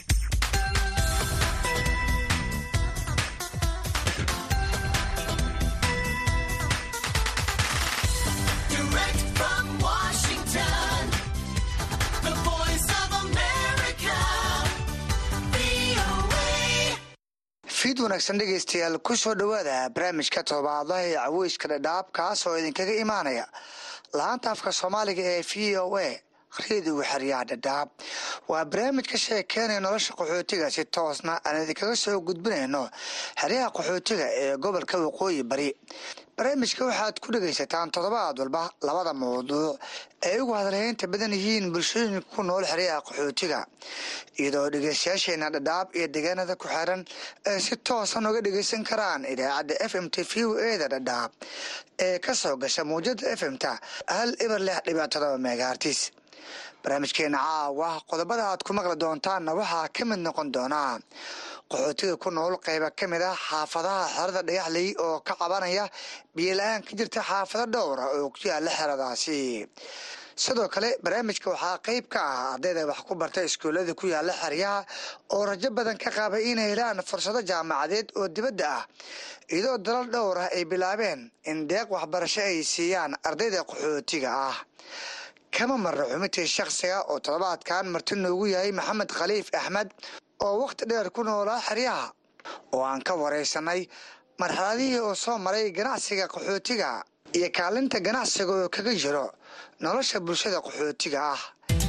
fiid wanaagsan dhegaystayaal ku soo dhowaada barnaamijka todobaadlaha ee caweyska dhadhaab kaas oo idinkaga imaanaya laanta afka soomaaliga ee v o a reediga xeryaha dhadhaab waa barnaamij ka sheekeynaya nolosha qaxootiga si toosna aan idinkaga soo gudbinayno xeryaha qaxootiga ee gobolka waqooyi bari barnaamijka waxaad ku dhegaysataan toddobaad walba labada mawduuc ay ugu hadalhaynta badan yihiin bulshooyinka ku nool xeryaha qaxootiga iyadoo dhegeystayaasheena dhadhaab iyo deegaanada ku xiran ay si toosan uga dhegeysan karaan idaacadda f m t v o eda dhadhaab ee ka soo gasha mawjada f m ta hal ibar lix dhibic todoba megaartis barnaamijkeena caawa qodobada aad ku maqli doontaanna waxaa ka mid noqon doonaa qaxootiga ku nool qayba ka mid ah xaafadaha xerada dhagaxley oo ka cabanaya biyola-aan ka jirta xaafado dhowra oo ku yaala xeradaasi sidoo kale barnaamijka waxaa qeyb ka ah ardayda wax ku barta iskuullada ku yaala xeryaha oo rajo badan ka qabay inay helaan fursado jaamacadeed oo dibadda ah iyadoo dalal dhowr ah ay bilaabeen in deeq waxbarasho ay siiyaan ardayda qaxootiga ah kama marra xubintii shakhsiga oo toddobaadkan marti noogu yahay maxamed khaliif axmed oo wakhti dheer ku noolaa xeryaha oo aan ka waraysanay marxaladihii oo soo maray ganacsiga qaxootiga iyo kaalinta ganacsiga oo kaga jiro nolosha bulshada qaxootiga ah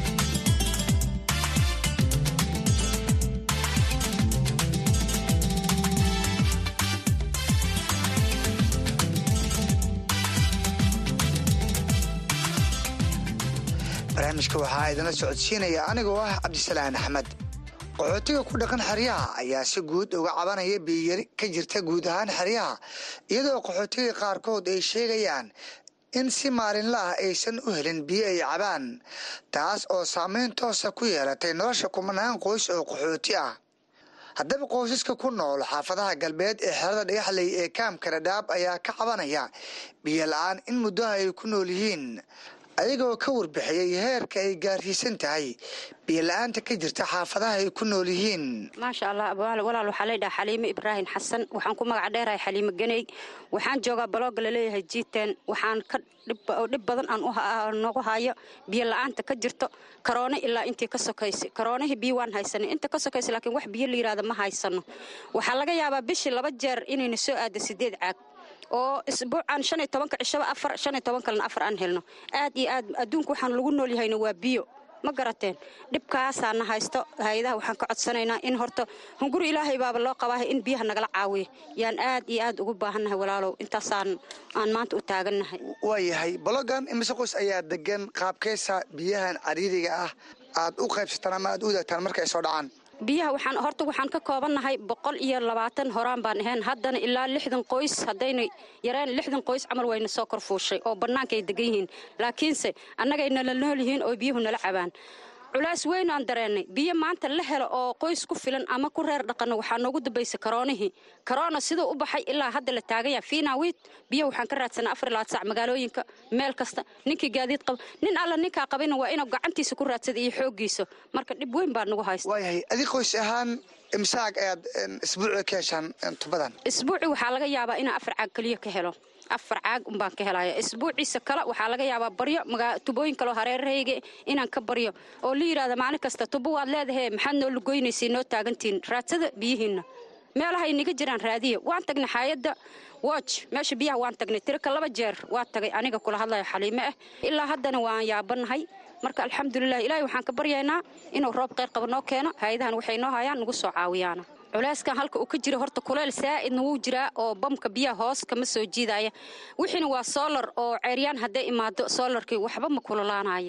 barnaamijka waxaa idinla socodsiinaya anigoo ah cabdisalaan axmed qaxootiga ku dhaqan xeryaha ayaa si guud uga cabanaya biyiyari ka jirta guud ahaan xeryaha iyadoo qaxootiga qaarkood ay sheegayaan in si maalinla ah aysan u helin biyo ay cabaan taas oo saameyn toosa ku yeelatay nolosha kumanaan qoys oo qaxooti ah haddaba qoysaska ku nool xaafadaha galbeed ee xerada dhagaxley ee kaamka dhadhaab ayaa ka cabanaya biyo la-aan in muddaha ay ku nool yihiin ayagoo ka warbixiyey heerka ay gaarsiisan tahay biyola-aanta ka jirta xaafadaha ay ku nool yihiin maasha allah walaal waxaa leydhaha xaliime ibraahim xasan waxaan ku magac dheerahay xaliime ganey waxaan joogaa balooga laleeyahay jiiteen waxaan ka dhib badan aan noogu hayo biyo la-aanta ka jirto karoone ilaa intii ka sokaysay karoonihii biyo waan haysanay inta ka sokaysa laakiin wax biyo la yidhahda ma haysano waxaa laga yaabaa bishii laba jeer inayna soo aada sideed caag oo isbuucan shan iyo tobanka cishaba afar shan iyo toban kalena afar aan helno aad iyo aad adduunka waxaan lagu nool yahayna waa biyo ma garateen dhibkaasaana haysto hay-adaha waxaan ka codsanaynaa in horta hunguri ilaahay baaba loo qabaaha in biyaha nagala caawiyo yaan aad iyo aad ugu baahannahay walaalow intaasaan aan maanta u taagannahay waayahay balogan imise qoys ayaa degan qaabkeysa biyahan cariiriga ah aad u qaybsataan ama aad u wadaagtaan marka ay soo dhacaan biyaha waxaan horta waxaan ka koobannahay boqol iyo labaatan horaan baan ahayn haddana ilaa lixdan qoys haddayna yareen lixdan qoys camal wayna soo korfuushay oo bannaanka ay degan yihiin laakiinse annagay nala nool yihiin oo biyuhu nala cabaan culaas weyn aan dareennay biyo maanta la helo oo qoys ku filan ama ku reer dhaqanno waxaa noogu dambaysa karoonihii karoona siduu u baxay ilaa hadda la taaganya fiinawiid biyo waxaan ka raadsanaa afar laad sac magaalooyinka meel kasta ninkii gaadiid qaba nin alla ninkaa qabina waa inuu gacantiisa ku raadsada iyo xooggiisa marka dhib weyn baa nagu haysta waayahay adig qoys ahaan imsaag ayaad isbuuci ka heshaan tubadan isbuuci waxaa laga yaabaa inaan afar caag keliya ka helo afar caag umbaan ka helaya isbuuciisa kale waxaa laga yaabaa baryo tubooyin kaleo hareerahayga inaan ka baryo oo la yidhahda maalin kasta tubo waad leedahe maxaad noo lugoynaysa noo taagantihin raadsada biyihiinna meelahay niga jiraan raadiya waan tagnay xaayadda watch meesha biyaha waan tagnay tirika laba jeer waa tagay aniga kula hadlayo xaliime ah ilaa haddana waan yaabanahay marka alxamdulilah ilaahay waxaan ka baryaynaa inuu roob qayr qaba noo keeno hay-adahan waxay noo hayaan nagu soo caawiyaana culayskan halka uu ka jira horta kuleyl saa'idna wuu jiraa oo bamka biyaha hoos kama soo jiidaya wixiina waa soolar oo ceeryaan hadday imaado soolarkii waxba ma kululaanaya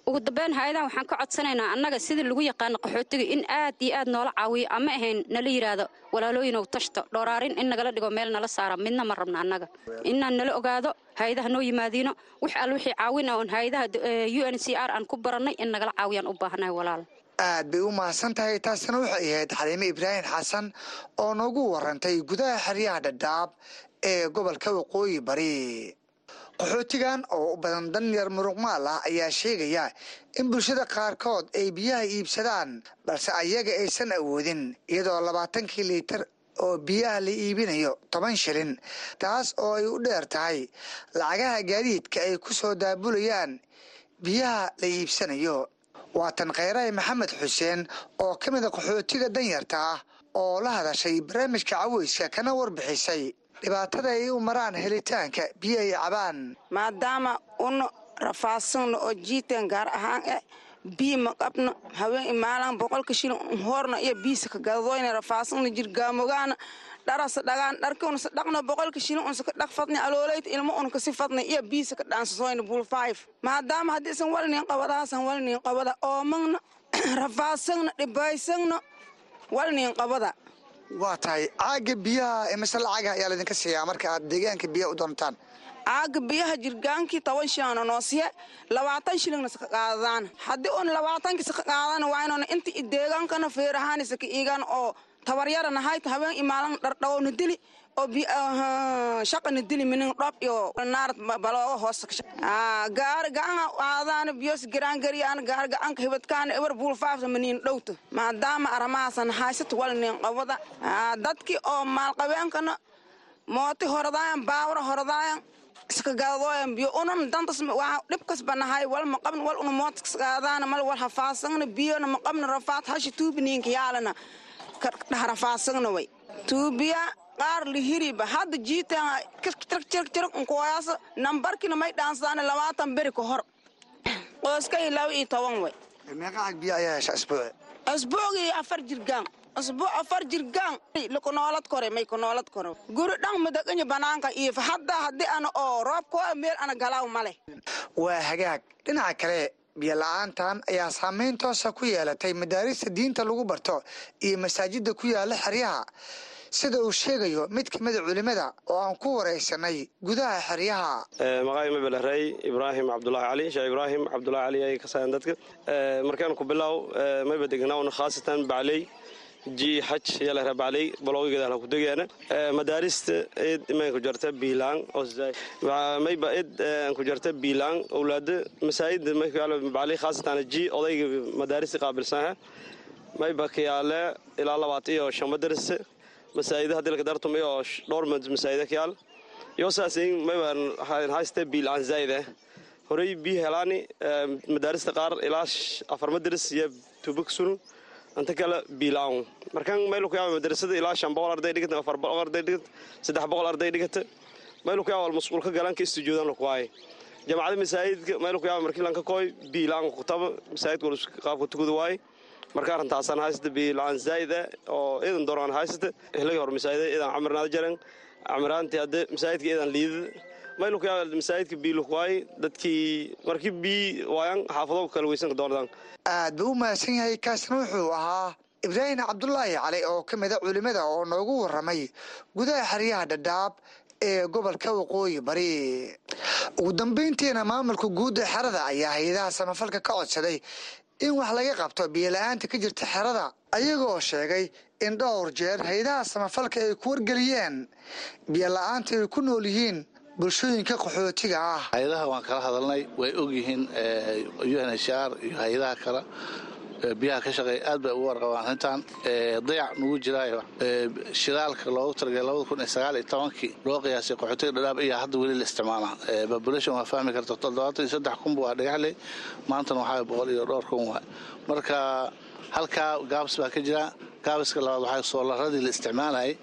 ugu dambeyn hay-adaha waxaan ka codsanaynaa annaga sidii lagu yaqaano qaxootiga in aad iyo aad noola caawiyo ama ahayn nala yidhaahdo walaalooyinow tashto dhooraarin in nagala dhigo meel nala saara midna ma rabna annaga inaan nala ogaado hay-adaha noo yimaadiino wix al wixii caawin oon hay-adaha u n c r aan ku barannay in nagala caawiyaan u baahanahay walaal aad bay u mahadsan tahay taasina waxay ahayd xaliime ibraahim xasan oo noogu warantay gudaha xeryaha dhadhaab ee gobolka waqooyi bari qaxootigan oo u badan danyar muruqmaal ah ayaa sheegaya in bulshada qaarkood ay biyaha iibsadaan balse ayaga aysan awoodin iyadoo labaatankii liitar oo biyaha la iibinayo toban shilin taas oo ay u dheer tahay lacagaha gaadiidka ay ku soo daabulayaan biyaha la iibsanayo waa tan kheyrahi maxamed xuseen oo ka mida qaxootiga danyarta ah oo la hadashay barnaamijka caweyska kana warbixisay dhibaatada ay u maraan helitaanka biyo ay cabaan maadaama una rafaadsanno oo jiiteen gaar ahaan eh biyo ma qabno haween imaalaan boqolka shilin hoorna iyo biisa ka gadadoyna rafaadsanna jirgaamogaana dharasa dhagaan dharki unasa dhaqno boqolka shilin unsa ka dhaq fadni aloolayta ilmo un kasi fadni iyo biisa ka dhaansasoyna buul five maadaama haddii isan walinin qabadaasan walinin qabada oomagna rafaadsanna dhibaysagna walinin qabada waa tahay caaga biyaha imise lacaga ayaa laydinka siiyaa marka aad deegaanka biyaha u doontaan caaga biyaha jirgaankii toban shilana noo siye labaatan shilingna saka qaadadaan haddii un labaatankii saka qaadana waa inuuna inta deegaankana feerahaani saka iigaan oo tabaryarana hayta haween imaalan dhardhawowna dili oo shaqana dili minin dhob iyo naarad balooga hoos gaari gacan aadaana biyos garaangariyaana gaari gacanka hibadkaana ebar buulfaafta maniin dhowta maadaama aramahaasan haysata walnin qabada dadkii oo maalqabeenkana mooti horadaayan baawra horadaayan iska gadadooyan biyo unan dantas waa dhibkas banahay wal ma qabn wal una mootas qaadaana mal wal hafaasagna biyona ma qabna rafaad hashi tuubiniinka yaalana dhaha rafaasagna way tuubiya qaar lihiriba hadda jiitan jirjirjirg unkuwayaasa nambarkina may dhaansadaan labaatan beri ka hor qoyskay laba iyo toban way meeqa cag biyo ayaa hesha isbuuci asbuucii afar jirgaan asbuuc afar jirgaan lakunoolad kore may kunoolad kore guri dhan madaqanya banaanka iyo hadda haddii ana oo roob koo meel ana galaaw ma leh waa hagaag dhinaca kale biyo la-aantan ayaa saameyn toosa ku yeelatay madaarista diinta lagu barto iyo masaajida ku yaala xeryaha sida uu sheegayo mid ka mida culimmada oo aan ku waraysanay gudaha xeryaha maqaay mabelerey ibraahim cabdulaahi cali sheekh ibraahim cabdulaahi cali ay ka sayan dadka markaan ku bilow mayba degnaawn khaasatan bacley ji xaj yalahra bacley baloogigeeda ku degeena madaarista id imaan ku jarta biilaan mayba id ku jarta biilaan owlaada masaajida bacley khaasatan ji odayga madaarista qaabilsanha mayba kayaale ilaa labaat iyo shan madarasa masaajida hadii lakadartumay oo dhowr masaajida kayaal iyo saasin mayban hayste biil aan zaayida horey bii helaani madaarista qaar ilaa afar madaris iyo tubak sunu anta kale biilaan markan maylu kuyaaba madarasada ilaa shan boqol arday dhigata afar boqol arday dhigata saddex boqol arday dhigata maylu kuyaaba wal masquulka galan ka istujuudan lakuwaaye jamacada masaajidka maylu kuyaaba markii lanka kooy biilaan kutaba masaajidka qaabka tukada waaye marka arrintaasaan haysata biilaan zaa'ida oo iidan dooraan haysata ehlagi hor masaajida iidan camirnaada jaran camiraantii hadde masaajidka iidan liidada maylu kuyaa masaajidka biiluk waaye dadkii markii bii waayan xaafado kala weysanka doonadaan aad buu u mahadsan yahay kaasna wuxuu ahaa ibraahim cabdulaahi cali oo ka mida culimmada oo noogu warramay gudaha xeryaha dhadhaab ee gobolka waqooyi bari ugu dambayntiina maamulka guud ee xerada ayaa hay-adaha samafalka ka codsaday in wax laga qabto biyola-aanta ka jirta xerada ayagoo sheegay in dhowr jeer hay-adaha samafalka ay ku wargeliyeen biyola-aanta ay ku nool yihiin bulshooyinka qaxootiga ah hay-adaha waan kala hadalnay way ogyihiin u n h r iyo hay-adaha kale biyaha ka shaqeeya aad bay ugu warqabaan arrintan dayac nugu jiraayo shidaalka loogu talagalay labada kun iyo sagaal iyo tobankii loo qiyaasay qaxootiga dhadhaab ayaa hadda weli la isticmaala population waa fahmi karta toddobaatan iyo saddex kun waa dhagaxley maantana waxaa boqol iyo dhowr kun waa marka halkaa gaabs baa ka jira gaabiska labaad waxaa soolaradii la isticmaalayay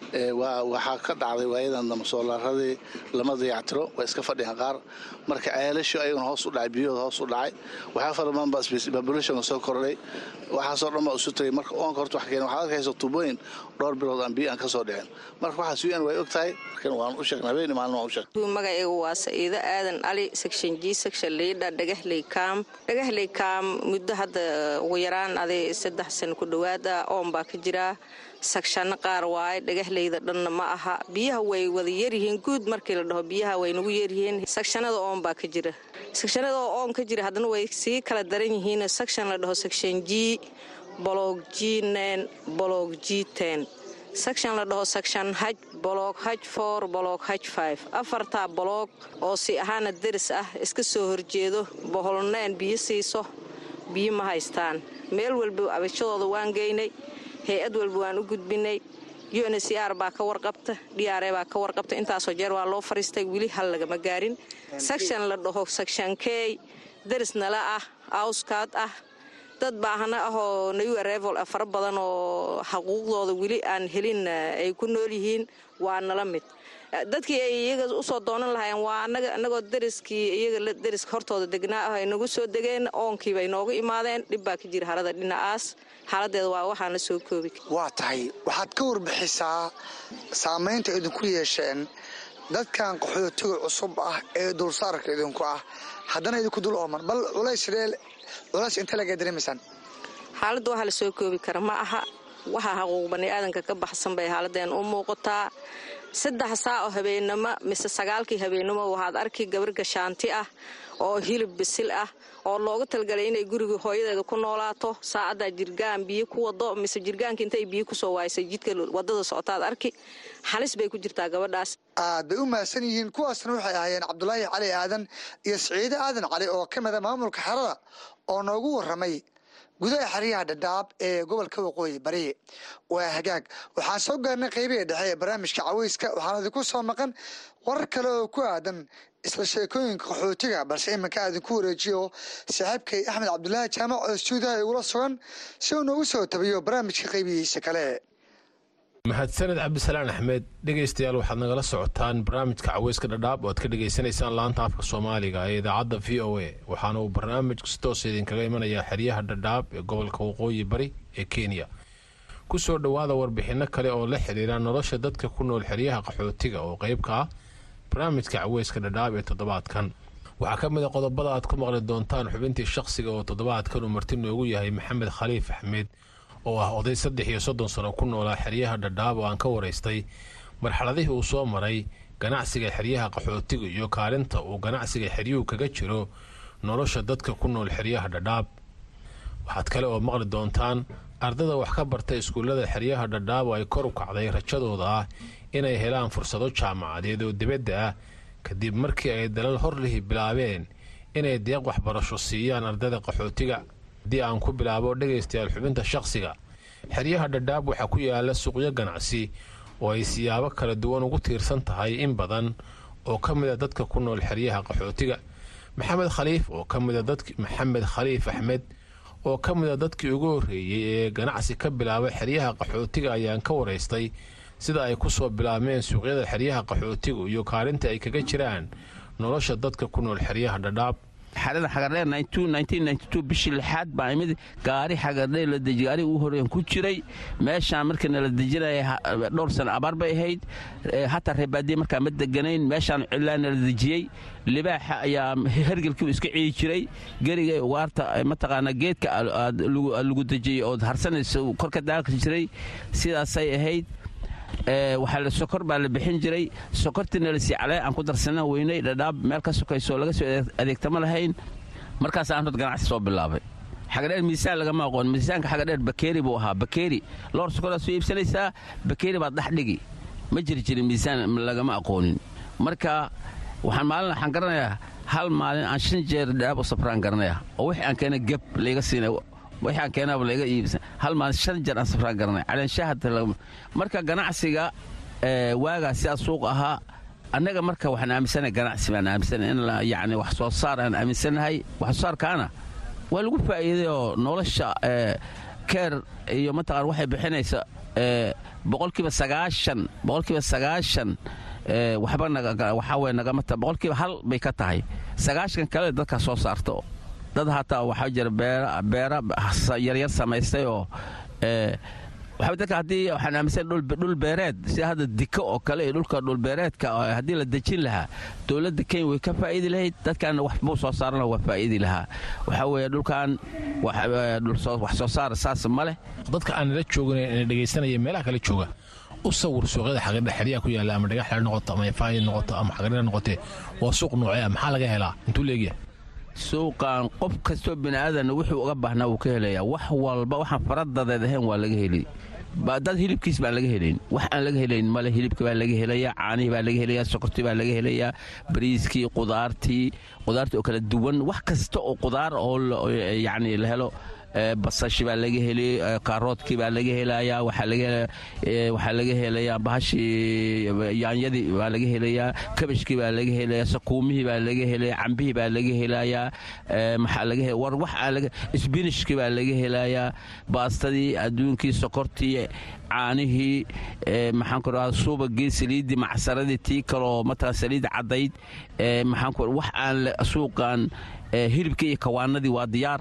waxaa ka dhacday waayadan dambe soolaaradii lama dayactiro waa iska fadhiyaan qaar marka ceelashu ayaguna hoos u dhacay biyahooda hoos u dhacay waxaa fara badan baa population soo kordhay waxaasoo dhan baa isu tagay marka oonka horta wax keena waxaad arkaysa tubooyin dhowr bilood aan biyo aan ka soo dhicin marka waxaas un way og tahay markan waan u sheegnay habeen maalin waan u sheegnay magacaygu waa sa'iido aadan cali section g section liidha dhagahley kaam dhagahley kaam muddo hadda ugu yaraan aday saddex sano ku dhowaada oon baa ka jiraa sagshanno qaar waaye dhagahleyda dhanna ma aha biyaha way wada yaryihiin guud markii la dhaho biyaha way nagu yaryihiin sagshanada oon baa ka jira sagshanada oo oon ka jira haddana way sii kala daran yihiin sagshan la dhaho section g bolog g nen bolog g ten section la dhaho section haj bolog haj for bolog haj five afartaa bolog oo si ahaana deris ah iska soo horjeedo boholneen biyo siiso biyo ma haystaan meel walba abashadooda waan geynay hay-ad walba waan u gudbinay uncr baa ka warqabta dr baa ka warqabta intaasoo jeer waa loo fariistay weli hal lagama gaarin section la dhaho section key deris nala ah awskaad ah dad baahna ahoo new revel fara badan oo xaquuqdooda weli aan helin ay ku nool yihiin waa nala mid dadkii ay iyaga usoo doonan lahaayeen waa anagoo deriskii iyaga deriska hortooda degnaa ah ay nagu soo degeen oonkiiba ay nooga imaadeen dhib baa ka jira harada dhinacaas xaaladeeda waa waxaan la soo koobi waa tahay waxaad ka warbixisaa saamaynta idinku yeesheen dadkan qaxootiga cusub ah ee dulsaarka idinku ah haddana idinku dul ooman bal culays culays inta laga dareemaysaan xaaladda waxaa la soo koobi kara ma aha waxaa xaquuq baniaadanka ka baxsan bay xaaladeen u muuqataa saddex saa oo habeennimo mise sagaalkii habeennimo waxaad arki gabar gashaanti ah oo hilib bisil ah oo looga talgalay inay guriga hooyadeeda ku noolaato saacaddaa jirgaan biyo ku wado mise jirgaanka intay biyo kusoo waaysay jidka wadada socotaad arki halis bay ku jirtaa gabadhaas aad bay u mahadsan yihiin kuwaasna waxay ahaayeen cabdulaahi cali aadan iyo siciide aadan cali oo ka mida maamulka xerada oo noogu waramay gudaha xeryaha dhadhaab ee gobolka waqooyi bari waa hagaag waxaan soo gaarnay qeybihi dhexe ee barnaamijka caweyska waxaan idinku soo maqan warar kale oo ku aadan isla sheekooyinka qaxootiga balse iminka idinku wareejiyo saaxiibkay axmed cabdulaahi jaamac oo stuudiyaha igula sugan si uu noogu soo tabiyo barnaamijka qeybihiisa kale mahadsaned cabdisalaan axmed dhegaystayaal waxaad nagala socotaan barnaamijka caweyska dhadhaab oo aad ka dhegaysanaysaan laanta afka soomaaliga ee idaacadda v o a waxaana uu barnaamijku si toos idinkaga imanayaa xeryaha dhadhaab ee gobolka waqooyi bari ee kenya ku soo dhowaada warbixinno kale oo la xiriira nolosha dadka ku nool xeryaha qaxootiga oo qayb ka ah barnaamijka caweyska dhadhaab ee toddobaadkan waxaa ka mid a qodobada aad ku maqli doontaan xubintii shaqsiga oo toddobaadkan uu marti noogu yahay maxamed khaliif axmed oo ah oday saddex iyo soddon sano ku noolaa xeryaha dhadhaab oo aan ka waraystay marxaladihii uu soo maray ganacsiga xeryaha qaxootiga iyo kaalinta uu ganacsiga xeryuhu kaga jiro nolosha dadka ku nool xeryaha dhadhaab waxaad kale oo maqli doontaan ardada wax ka barta iskuullada xeryaha dhadhaab oo ay kor u kacday rajadooda ah inay helaan fursado jaamacadeed oo dibadda ah kadib markii ay dalal horlihi bilaabeen inay deeq waxbarasho siiyaan ardada qaxootiga haddii aan ku bilaabo dhegaystayaal xubinta shaqsiga xeryaha dhadhaab waxaa ku yaala suuqyo ganacsi oo ay siyaabo kala duwan ugu tiirsan tahay in badan oo ka mida dadka ku nool xeryaha qaxootiga maxamed khaliif oo ka mida dadk maxamed khaliif axmed oo ka mida dadkii ugu horreeyey ee ganacsi ka bilaabay xeryaha qaxootiga ayaan ka waraystay sida ay ku soo bilaabmeen suuqyada xeryaha qaxootiga iyo kaalinta ay kaga jiraan nolosha dadka ku nool xeryaha dhadhaab xarada xagardheer bishii lixaad baa imid gaari xagardheer la deji gaari ugu horreeyan ku jiray meeshaan markii nala dejinaya dhowr sano abaar bay ahayd hataa reebaadiye markaa ma deganayn meeshaan cilaa nala dejiyey libaaxa ayaa hergelkii iska ciyi jiray geriga ugaarta mataqaanaa geedka lagu dejiyey ood harsanaysa kor ka daaqi jiray sidaasay ahayd waxaa sokor baa la bixin jiray sokortiina la sii calee aan ku darsana weynay dhadhaab meel ka sokayso laga soo adeegtama lahayn markaas aan hod ganacsi soo bilaabay xagadheer miisaan lagama aqoon miisaanka xagadheer bakeeri buu ahaa bakeeri loor sokoraad soo iibsanaysaa bakeeri baad dhex dhigi ma jiri jirin miisaan lagama aqoonin marka waxaan maalin waxaan garanayaa hal maalin aan shan jeer dhadhaab u safraan garanaya oo wixii aan keena geb layga siinay waxaan keenaaba laga iibsan hal maalin shan jeer aan safraan garanay caleenshahada marka ganacsiga waagaa sidaa suuq ahaa annaga marka waxaan aaminsanahay ganacsi baan aaminsanahay in yacni wax soo saar aan aaminsanahay wax soo saarkaana waa lagu faa'iiday oo nolosha keer iyo mataqaan waxay bixinaysa boqolkiiba sagaashan boqolkiiba sagaashan waxba waxaa weye nagamata boqolkiiba hal bay ka tahay sagaashan kale dadka soo saarto dad hataa waxaa jira beera yaryar samaystay oo waxaa dadka haddii waxaan aaminsan dhul beereed sida hadda diko oo kale iyo dhulka dhulbeereedka haddii la dejin lahaa dowladda kenya way ka faa'iidi lahayd dadkan wax buu soo saaran laha waa faa'iidi lahaa waxaa weeye dhulkan wax soo saar saas ma leh dadka aan nala joogin ee dhegaysanaya meelaha kale jooga u sawir suuqyada xaqiidha xeryaha ku yaalla ama dhagax xeer noqoto ama ifaayi noqoto ama xaqiidha noqotee waa suuq noocee maxaa laga helaa intuu leegyahay suuqan qof kastoo bini'aadan wuxuu uga baahnaa wuu ka helayaa wax walba waxaan faradadeed ahayn waa laga heli dad hilibkiis baan laga helayn wax aan laga helayn male hilibka baa laga helayaa caanihii baa laga helayaa sokortii baa laga helayaa bariiskii qudaartii qudaartii oo kala duwan wax kasta oo qudaar oo yacni la helo basashi baa laga heli kaaroodkii baa laga helayaa waxaa laga helayaa bahashii yaanyadii baa laga helayaa kabashkii baa laga helayaa sakuumihii baa laga helaya cambihii baa laga helayaa maxaa laga war wax aan sbinishkii baa laga helayaa baastadii adduunkii sokortii caanihii maxaan ku dhahaa subagii saliiddii macsaradii tii kaloo matala saliid caddayd maxaan ku wax aan suuqan hilibkii iyo kawaanadii waa diyaar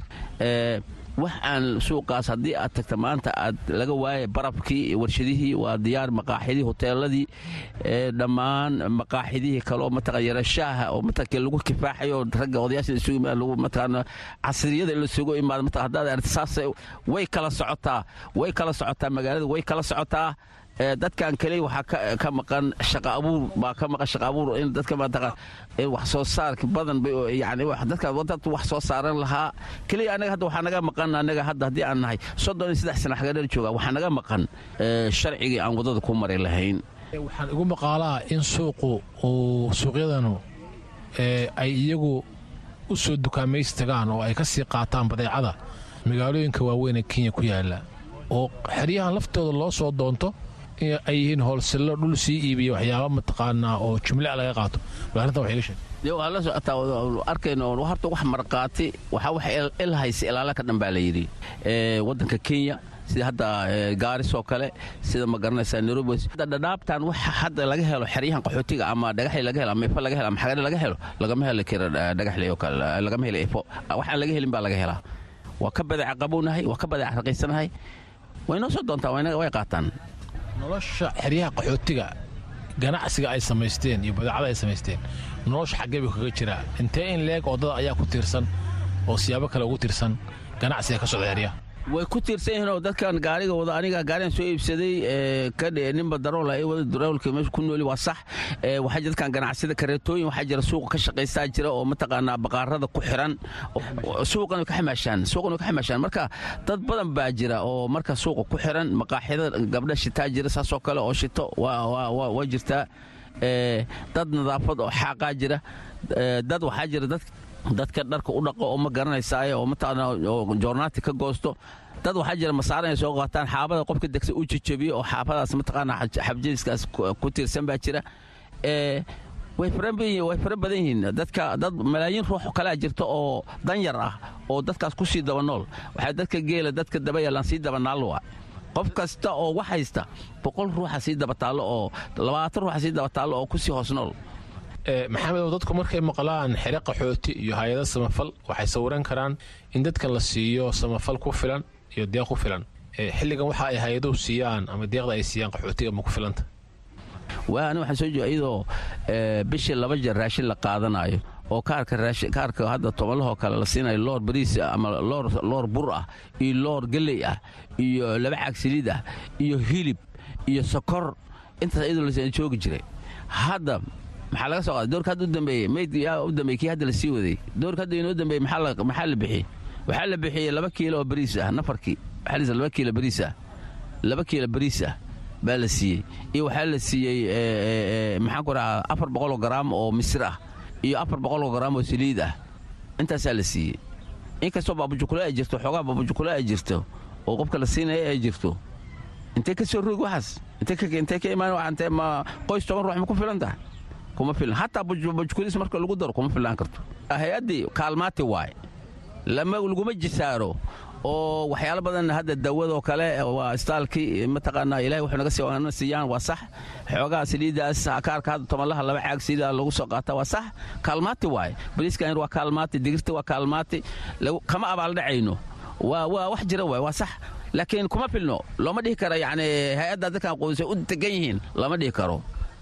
wax aan suuqaas haddii aad tagta maanta aad laga waaya barabkii warshadihii waa diyaar maqaaxidii hoteeladii dhammaan maqaaxidihii kaleoo mataqan yarashaaha oo mataqan lagu kifaaxayo ragga odayaasha isugu imaad lagu mataqan casriyada la isugu imaado mataqan haddaad aragti saas way kala socotaa way kala socotaa magaalada way kala socotaa dadkan kale waxaa ka maqan shaqa abuur baa ka maqan shaqa abuur in dadka mataqan in wax soo saarka badan yani dadka dad wax soo saaran lahaa keliya anaga hadda waxaa naga maqan anaga hadda haddii aan nahay soddon iyo saddex sana xagadheer jooga waxaa naga maqan sharcigii aan waddada ku mari lahayn waxaan igu maqaalaa in suuqu uu suuqyadanu ay iyagu u soo dukaamaysi tagaan oo ay ka sii qaataan badeecada magaalooyinka waaweyn ee kenya ku yaala oo xeryahan laftooda loo soo doonto ay yihiin hoolsello dhul sii iibiya waxyaaba mataqaanaa oo jumle laga qaato arrintan wax iga sheeg waa la socotaa arkayno horta wax marqaati waxaa wax ilhaysa ilaala ka dhan baa la yidhi waddanka kenya sida hadda gaaris oo kale sida ma garanaysaa nairobi dhadhaabtan wax hadda laga helo xeryahan qaxootiga ama dhagaxli laga helo ama ifo laga helo ama xagare laga helo lagama heli karo dhagaxli oo kale lagama helo ifo waxaan laga helin baa laga helaa waa ka badeeca qabownahay waa ka badeeca raqiysanahay way noo soo doontaa way qaataan nolosha xeryaha qaxootiga ganacsiga ay samaysteen iyo badeecada ay samaysteen nolosha xaggee buu kaga jiraa intee in leeg oo dad ayaa ku tiirsan oo siyaabo kale ugu tiirsan ganacsiga ka socda xeryaha way ku tiirsan yihiin oo dadkan gaariga wada aniga gaarigan soo iibsaday kadhe ninba darool ay wada daroolka meesha ku nooli waa sax waxaa jira dadkan ganacsida kareetooyin waxaa jira suuqa ka shaqaystaa jira oo mataqaanaa baqaarada ku xiran suuqan way ka xamaashaan suuqan way ka xamaashaan marka dad badan baa jira oo marka suuqa ku xiran maqaaxida gabdha shitaa jira saasoo kale oo shito waa jirtaa dad nadaafad oo xaaqaa jira dad waxaa jira dad dadka dharka u dhaqo oo ma garanaysaaye oo mataqaana oo joornaati ka goosto dad waxaa jira masaaran ay soo qaataan xaabada qofka degsa u jejebiyo oo xaabadaas mataqaana xabjadiskaas ku tiirsan baa jira way fara badan yihiin dadka dad malaayiin ruux kalea jirta oo danyar ah oo dadkaas ku sii daba nool waxaa dadka geela dadka daba yaalaan sii daba naalwa qof kasta oo wax haysta boqol ruuxa sii daba taallo oo labaatan ruuxa sii daba taallo oo kusii hoos nool maxamedow dadku markay maqlaan xere qaxooti iyo hay-ada samafal waxay sawiran karaan in dadka la siiyo samafal ku filan iyo deeq ku filan xilligan waxa ay hay-aduhu siiyaan ama deeqda ay siiyaan qaxootiga ma ku filanta waa ani waxaan soo jeeda iyadoo bishii laba jeer raashin la qaadanayo oo kaarka kaarka hadda tobanlahoo kale la siinayo loor bariis ama loor bur ah iyo loor gelley ah iyo laba caag saliid ah iyo hilib iyo sokor intaas iyadoo la joogi jiray hadda maxaa laga soo qaaday doorka hadda u dambeeyey mayd yaa u dambeeyey kii hadda la sii waday doorka hadda inoo dambeeyey maxaa la bixiyey waxaa la bixiyey laba kiilo oo bariis ah nafarkii waxaa laba kiilo bariis ah laba kiilo bariis ah baa la siiyey iyo waxaa la siiyey maxaan ku dhahaa afar boqoloo garaam oo misir ah iyo afar boqoloo garaam oo saliid ah intaasaa la siiyey inkastoo baabujukule ay jirto xoogaa baabujukule ay jirto oo qofka la siinaya ay jirto intee ka soo roog waxaas intee ka imaan ma qoys toban ruux ma ku filan tahay kuma filan hataa bujkulis marka lagu daro kuma filaan karto hay-addii kaalmaati waay laguma jisaaro oo waxyaalo badan hadda dawadoo kale waa istaalkii mataqaanaa ilahay wuxuu naga siina siiyaan waa sax xoogaa saliidaas kaarka hadda tobanlaha laba caag saliida lagu soo qaata waa sax kaalmaati waaye bariiskan waa kaalmaati digirta waa kaalmaati kama abaaldhacayno waa waa wax jira waay waa sax laakiin kuma filno looma dhihi karo yacni hay-adda dadkan qoysay u degan yihiin lama dhihi karo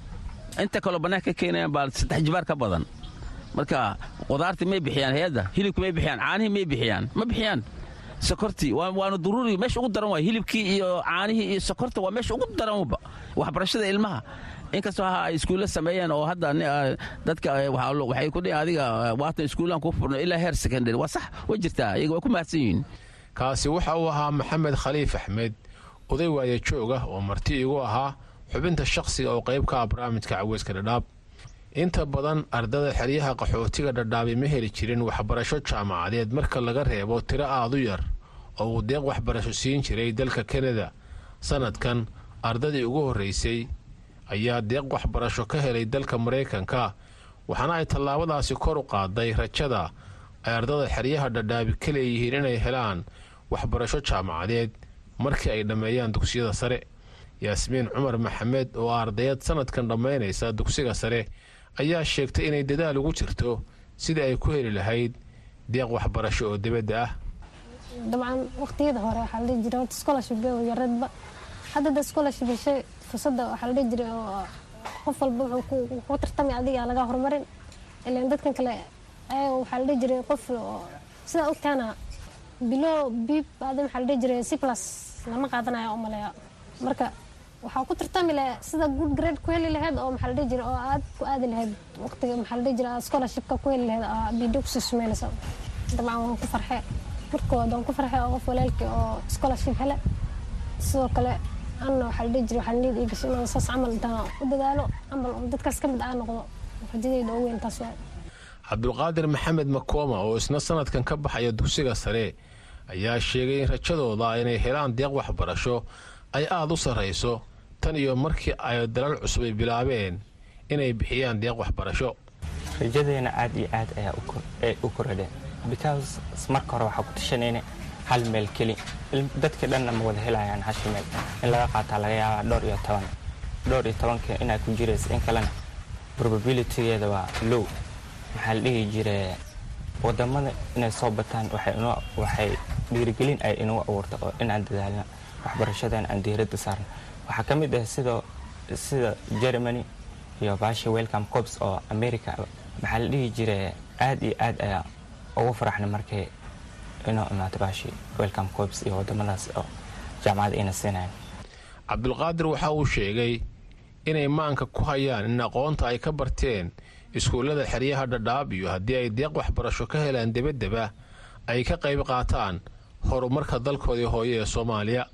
inta kaloo bannaanka ka keenayaan baa saddex jibaar ka badan marka qudaartii may bixiyaan hay-adda hilibki may bixiyaan caanihii may bixiyaan ma bixiyaan sokortii waana duruuri meesha ugu daran waay hilibkii iyo caanihii iyo sokorta waa meesha ugu daranba waxbarashada ilmaha inkastoo ha ay iskuulla sameeyeen oo hadda dadka waxay ku dhihin adiga waatan iskuullaan kuu furno ilaa heer secondary waa sax way jirtaa iyaga way ku mahadsan yihiin kaasi waxa uu ahaa maxamed khaliif axmed oday waaye joog ah oo marti igu ahaa xubinta shakhsiga oo qayb ka ah barnaamijka caweyska dhadhaab inta badan ardada xeryaha qaxootiga dhadhaabi ma heli jirin waxbarasho jaamacadeed marka laga reebo tiro aad u yar oo uu deeq waxbarasho siin jiray dalka kanada sannadkan ardadii ugu horraysay ayaa deeq waxbarasho ka helay dalka maraykanka waxaana ay tallaabadaasi kor u qaaday rajada ay ardada xeryaha dhadhaabi ka leeyihiin inay helaan waxbarasho jaamacadeed markii ay dhammeeyaan dugsiyada sare yaasmiin cumar maxamed oo ardayad sannadkan dhammaynaysa dugsiga sare ayaa sheegtay inay dadaal ugu jirto sidii ay ku heli lahayd deeq waxbarasho oo dibadda ah dabcan waqtiyada hore waxaa la dhihi jiray horta scholarship yaradba hadda da scholarship heshay fursadda waxaa la dhihi jiray oo qof walba wuxuu ku tartamay adiga laga horumarin ilaan dadkan kale ayaga waxaa la dhihi jiray qof sidaa ogtaana bilo bib baada waxaa la dhihi jiray c plus lama qaadanaya u maleeya marka waxaa ku tartami lahayd sida good grade ku heli lahayd oo maxaa la dhihi jiray oo aad ku aadi lahayd waqtiga maxaa la dhihi jiray aad scholarshipka ku heli lahayd aa bidio kusii sumeynaysa dabcan waan ku farxe markood waan ku farxe oo qof walaalkii oo scholarship hele sidoo kale anna waxaa la dhihi jiray waxaa niyad ii gashay inaan saas camal intaan u dadaalo camal oo dadkaas ka mid aa noqdo rajadayda ugu weyn taas waay cabdulqaadir maxamed makooma oo isna sannadkan ka baxaya dugsiga sare ayaa sheegay in rajadooda inay helaan deeq waxbarasho ay aada u sarrayso tan iyo markii ay dalal cusub ay bilaabeen inay bixiyaan deeq waxbarasho rajadeena aad iyo aad ayaa u koradheen because marka hore waxaa ku tashanayna hal meel keli dadka dhanna ma wada helayaan hashi meel in laga qaataa laga yaabaa dhowr iyo toban dhowr iyo tobanka inaa ku jiraysa in kalena probabilitygeeda waa low maxaa la dhihi jire wadamada inay soo bataan waxay dhiirigelin ay inagu abuurta oo inaan dadaalno waxbarashadan aan diiradda saarno waxaa ka mid ah sidoo sida germany iyo baasha welcome corps oo america maxaa la dhihi jire aad iyo aad ayaa ugu faraxna markay inoo imaato baashi welcome corps iyo wadamadaas oo jaamacadda ina siinayan cabdulqaadir waxa uu sheegay inay maanka ku hayaan in aqoonta ay ka barteen iskuullada xeryaha dhadhaab iyo haddii ay deeq waxbarasho ka helaan debaddeba ay ka qayb qaataan horumarka dalkoodii hooye ee soomaaliya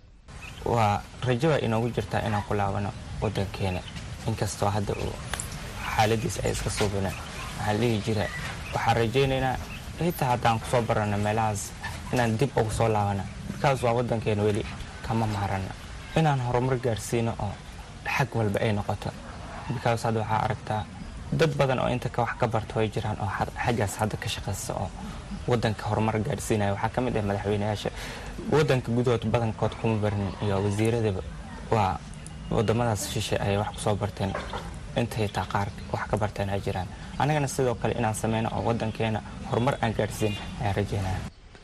waa rajo waa inoogu jirtaa inaan ku laabano waddankeena inkastoo hadda uu xaaladiis ay iska suubineen waxaa la dhihi jira waxaan rajaynaynaa xitaa haddaan kusoo barano meelahaas inaan dib ugu soo laabana bikaas waa waddankeena weli kama maarana inaan horumar gaarsiino oo xag walba ay noqoto bikaas hadda waxaa aragtaa dad badan oo inta wax ka barta way jiraan oo xaggaas hadda ka shaqaysta oo wadanka horumar gaadhsiinaya waxaa ka mid ah madaxweyneyaasha wadanka gudahood badankood kuma barnin iyo wasiiradaba waa wadamadaas shishe ayay wax kusoo barteen intay taa qaar wax ka barteen ay jiraan annagana sidoo kale inaan sameyno oo wadankeena horumar aan gaadhsiin ayaan rajeynaya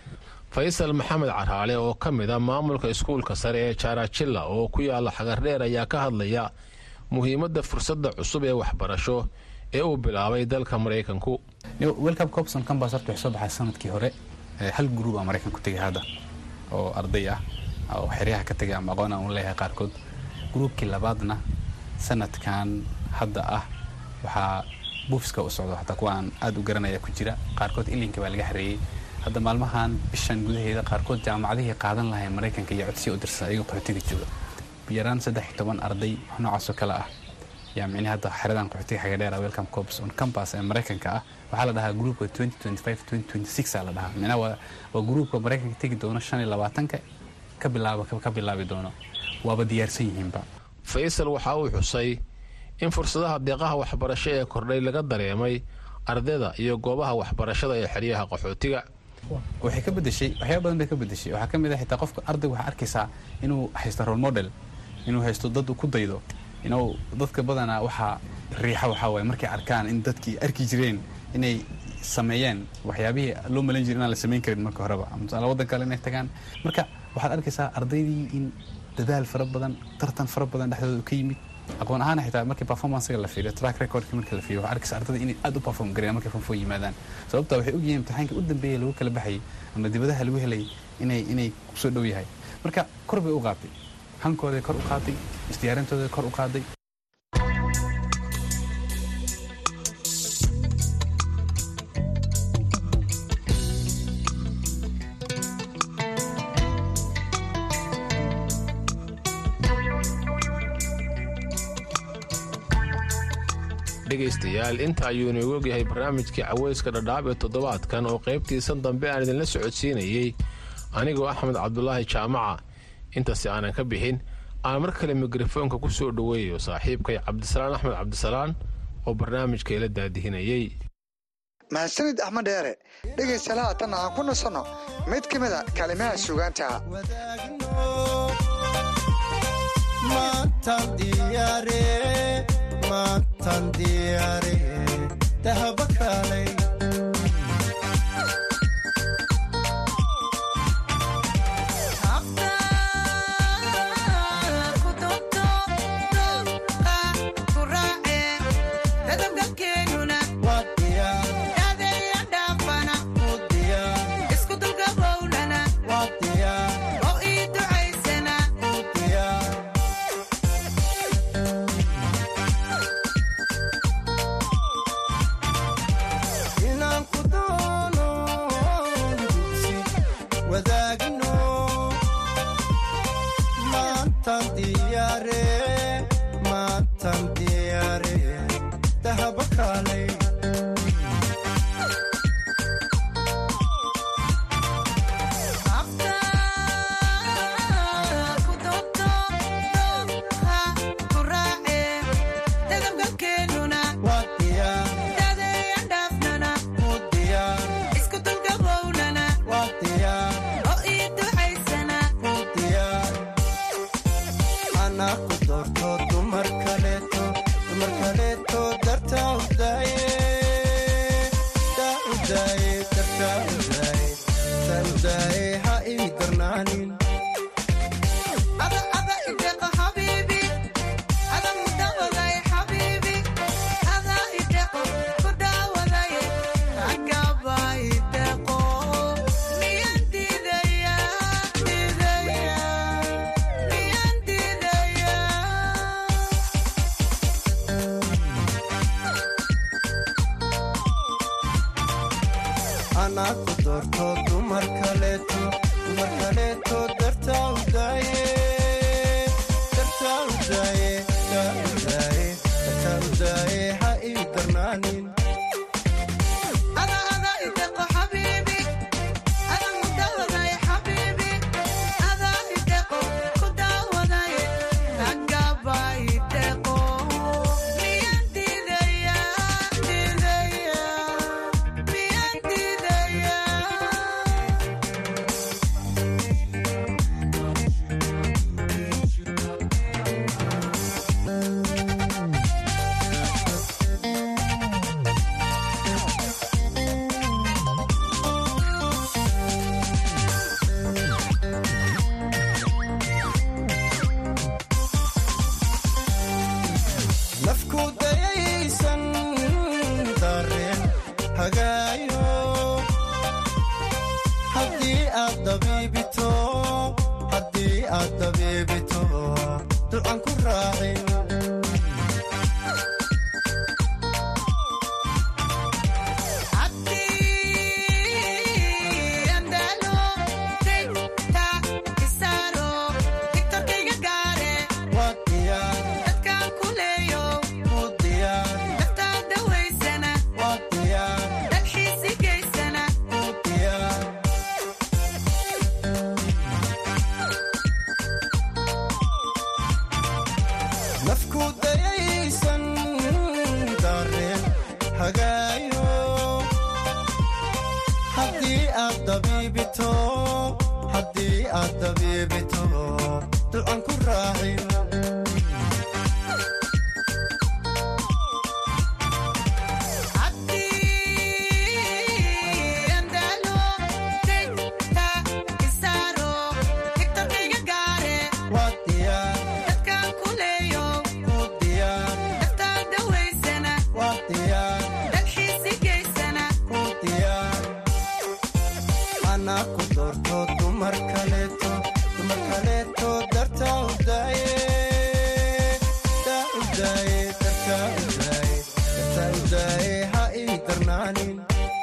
faysal maxamed caraale oo ka mid a maamulka iskuulka sare ee jaarajilla oo ku yaala xagardheer ayaa ka hadlaya muhiimadda fursadda cusub ee waxbarasho ee uu bilaabay dalka maraykanku welcome copson campus horta waxay soo baxay sanadkii hore hal gruub aa maraykan ku tegay hadda oo arday ah oo xeryaha ka tegay ama aqoon aan u leeyahay qaarkood gruubkii labaadna sanadkan hadda ah waxaa buufiska u socdo xataa kuwa aan aad u garanaya ku jira qaarkood ilinka baa laga xareeyey hadda maalmahan bishan gudaheeda qaarkood jaamacadihii qaadan lahayn maraykanka iyo codsiya u dirsan ayagoo qaxootiga jooga yaraan saddex iyo toban arday noocaasoo kale ah yaa micnihi hadda xeradan qaxootiga xagadheera welcome corps on campus ee maraykanka ah waxaa la dhahaa gruupka aa la dhahaa micnaha waa waa gruupka maraykanka tegi doono shan iyo labaatanka ka bilaaba ka bilaabi doono waaba diyaarsan yihiinba faysal waxa uu xusay in fursadaha deeqaha waxbarasho ee kordhay laga dareemay ardayda iyo goobaha waxbarashada ee xeryaha qaxootiga waxay ka bedeshay waxyaaba badan bay ka bedeshay waxaa ka mid ah xitaa qofka ardayga waxaa arkaysaa inuu haysto role model inuu haysto dad uu ku daydo inuu dadka badanaa waxaa riixa waxaa waaye markay arkaan in dadkii arki jireen inay sameeyeen waxyaabihii loo malayn jiray inaan la samayn karin marka horeba ama tusaale waddan kale inay tagaan marka waxaad arkaysaa ardaydii in dadaal fara badan tartan fara badan dhexdooda ka yimid aqoon ahaan xitaa markii performancega la fiiriyo track recordka marka la fiiriyo waxaa arkaysa ardada inay aad u perform gareen markay fonfo yimaadaan sababta waxay ogyihiin imtixaanka u dambeeya lagu kala baxayay ama dibadaha lagu helay inay inay kusoo dhow yahay marka kor bay u qaatay hankooday kor u qaaday isdiyaarintooday kor u qaaday dhegaystayaal inta ayuu inoogu ogyahay barnaamijkii caweyska dhadhaab ee toddobaadkan oo qaybtiisan dambe aan idinla socodsiinayey anigoo axmed cabdulaahi jaamaca intaasi aanan ka bixin aan mar kale mikrofoonka ku soo dhoweeyo saaxiibkay cabdisalaan axmed cabdisalaan oo barnaamijka ila daadihinayey mahadsanid axmed dheere dhegaystayaal haatanna aan ku nasanno mid ka mida kalimaha sugaanta maantan diyaare dahaba kaalay aad dabiibito ducan ku raacin waa diyaar ku diyaar waa diyaar ku diyaar anaa ku doorto dumar kaleeto dumar kaleeto dartaa u daaye daa u daaye dartaa u daaye dartaa u daaye ha ii darnaanin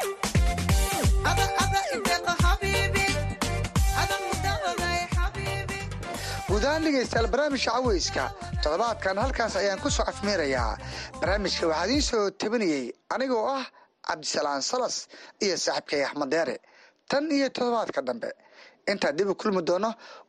guud ahaan dhegaystayaal barnaamijka caweyska toddobaadkan halkaas ayaan ku soo afmeerayaa barnaamijka waxaa idiin soo tabinayey anigoo ah cabdisalaan salas iyo saaxiibkay axmed deere tan iyo toddobaadka dambe intaan dib u kulmi doono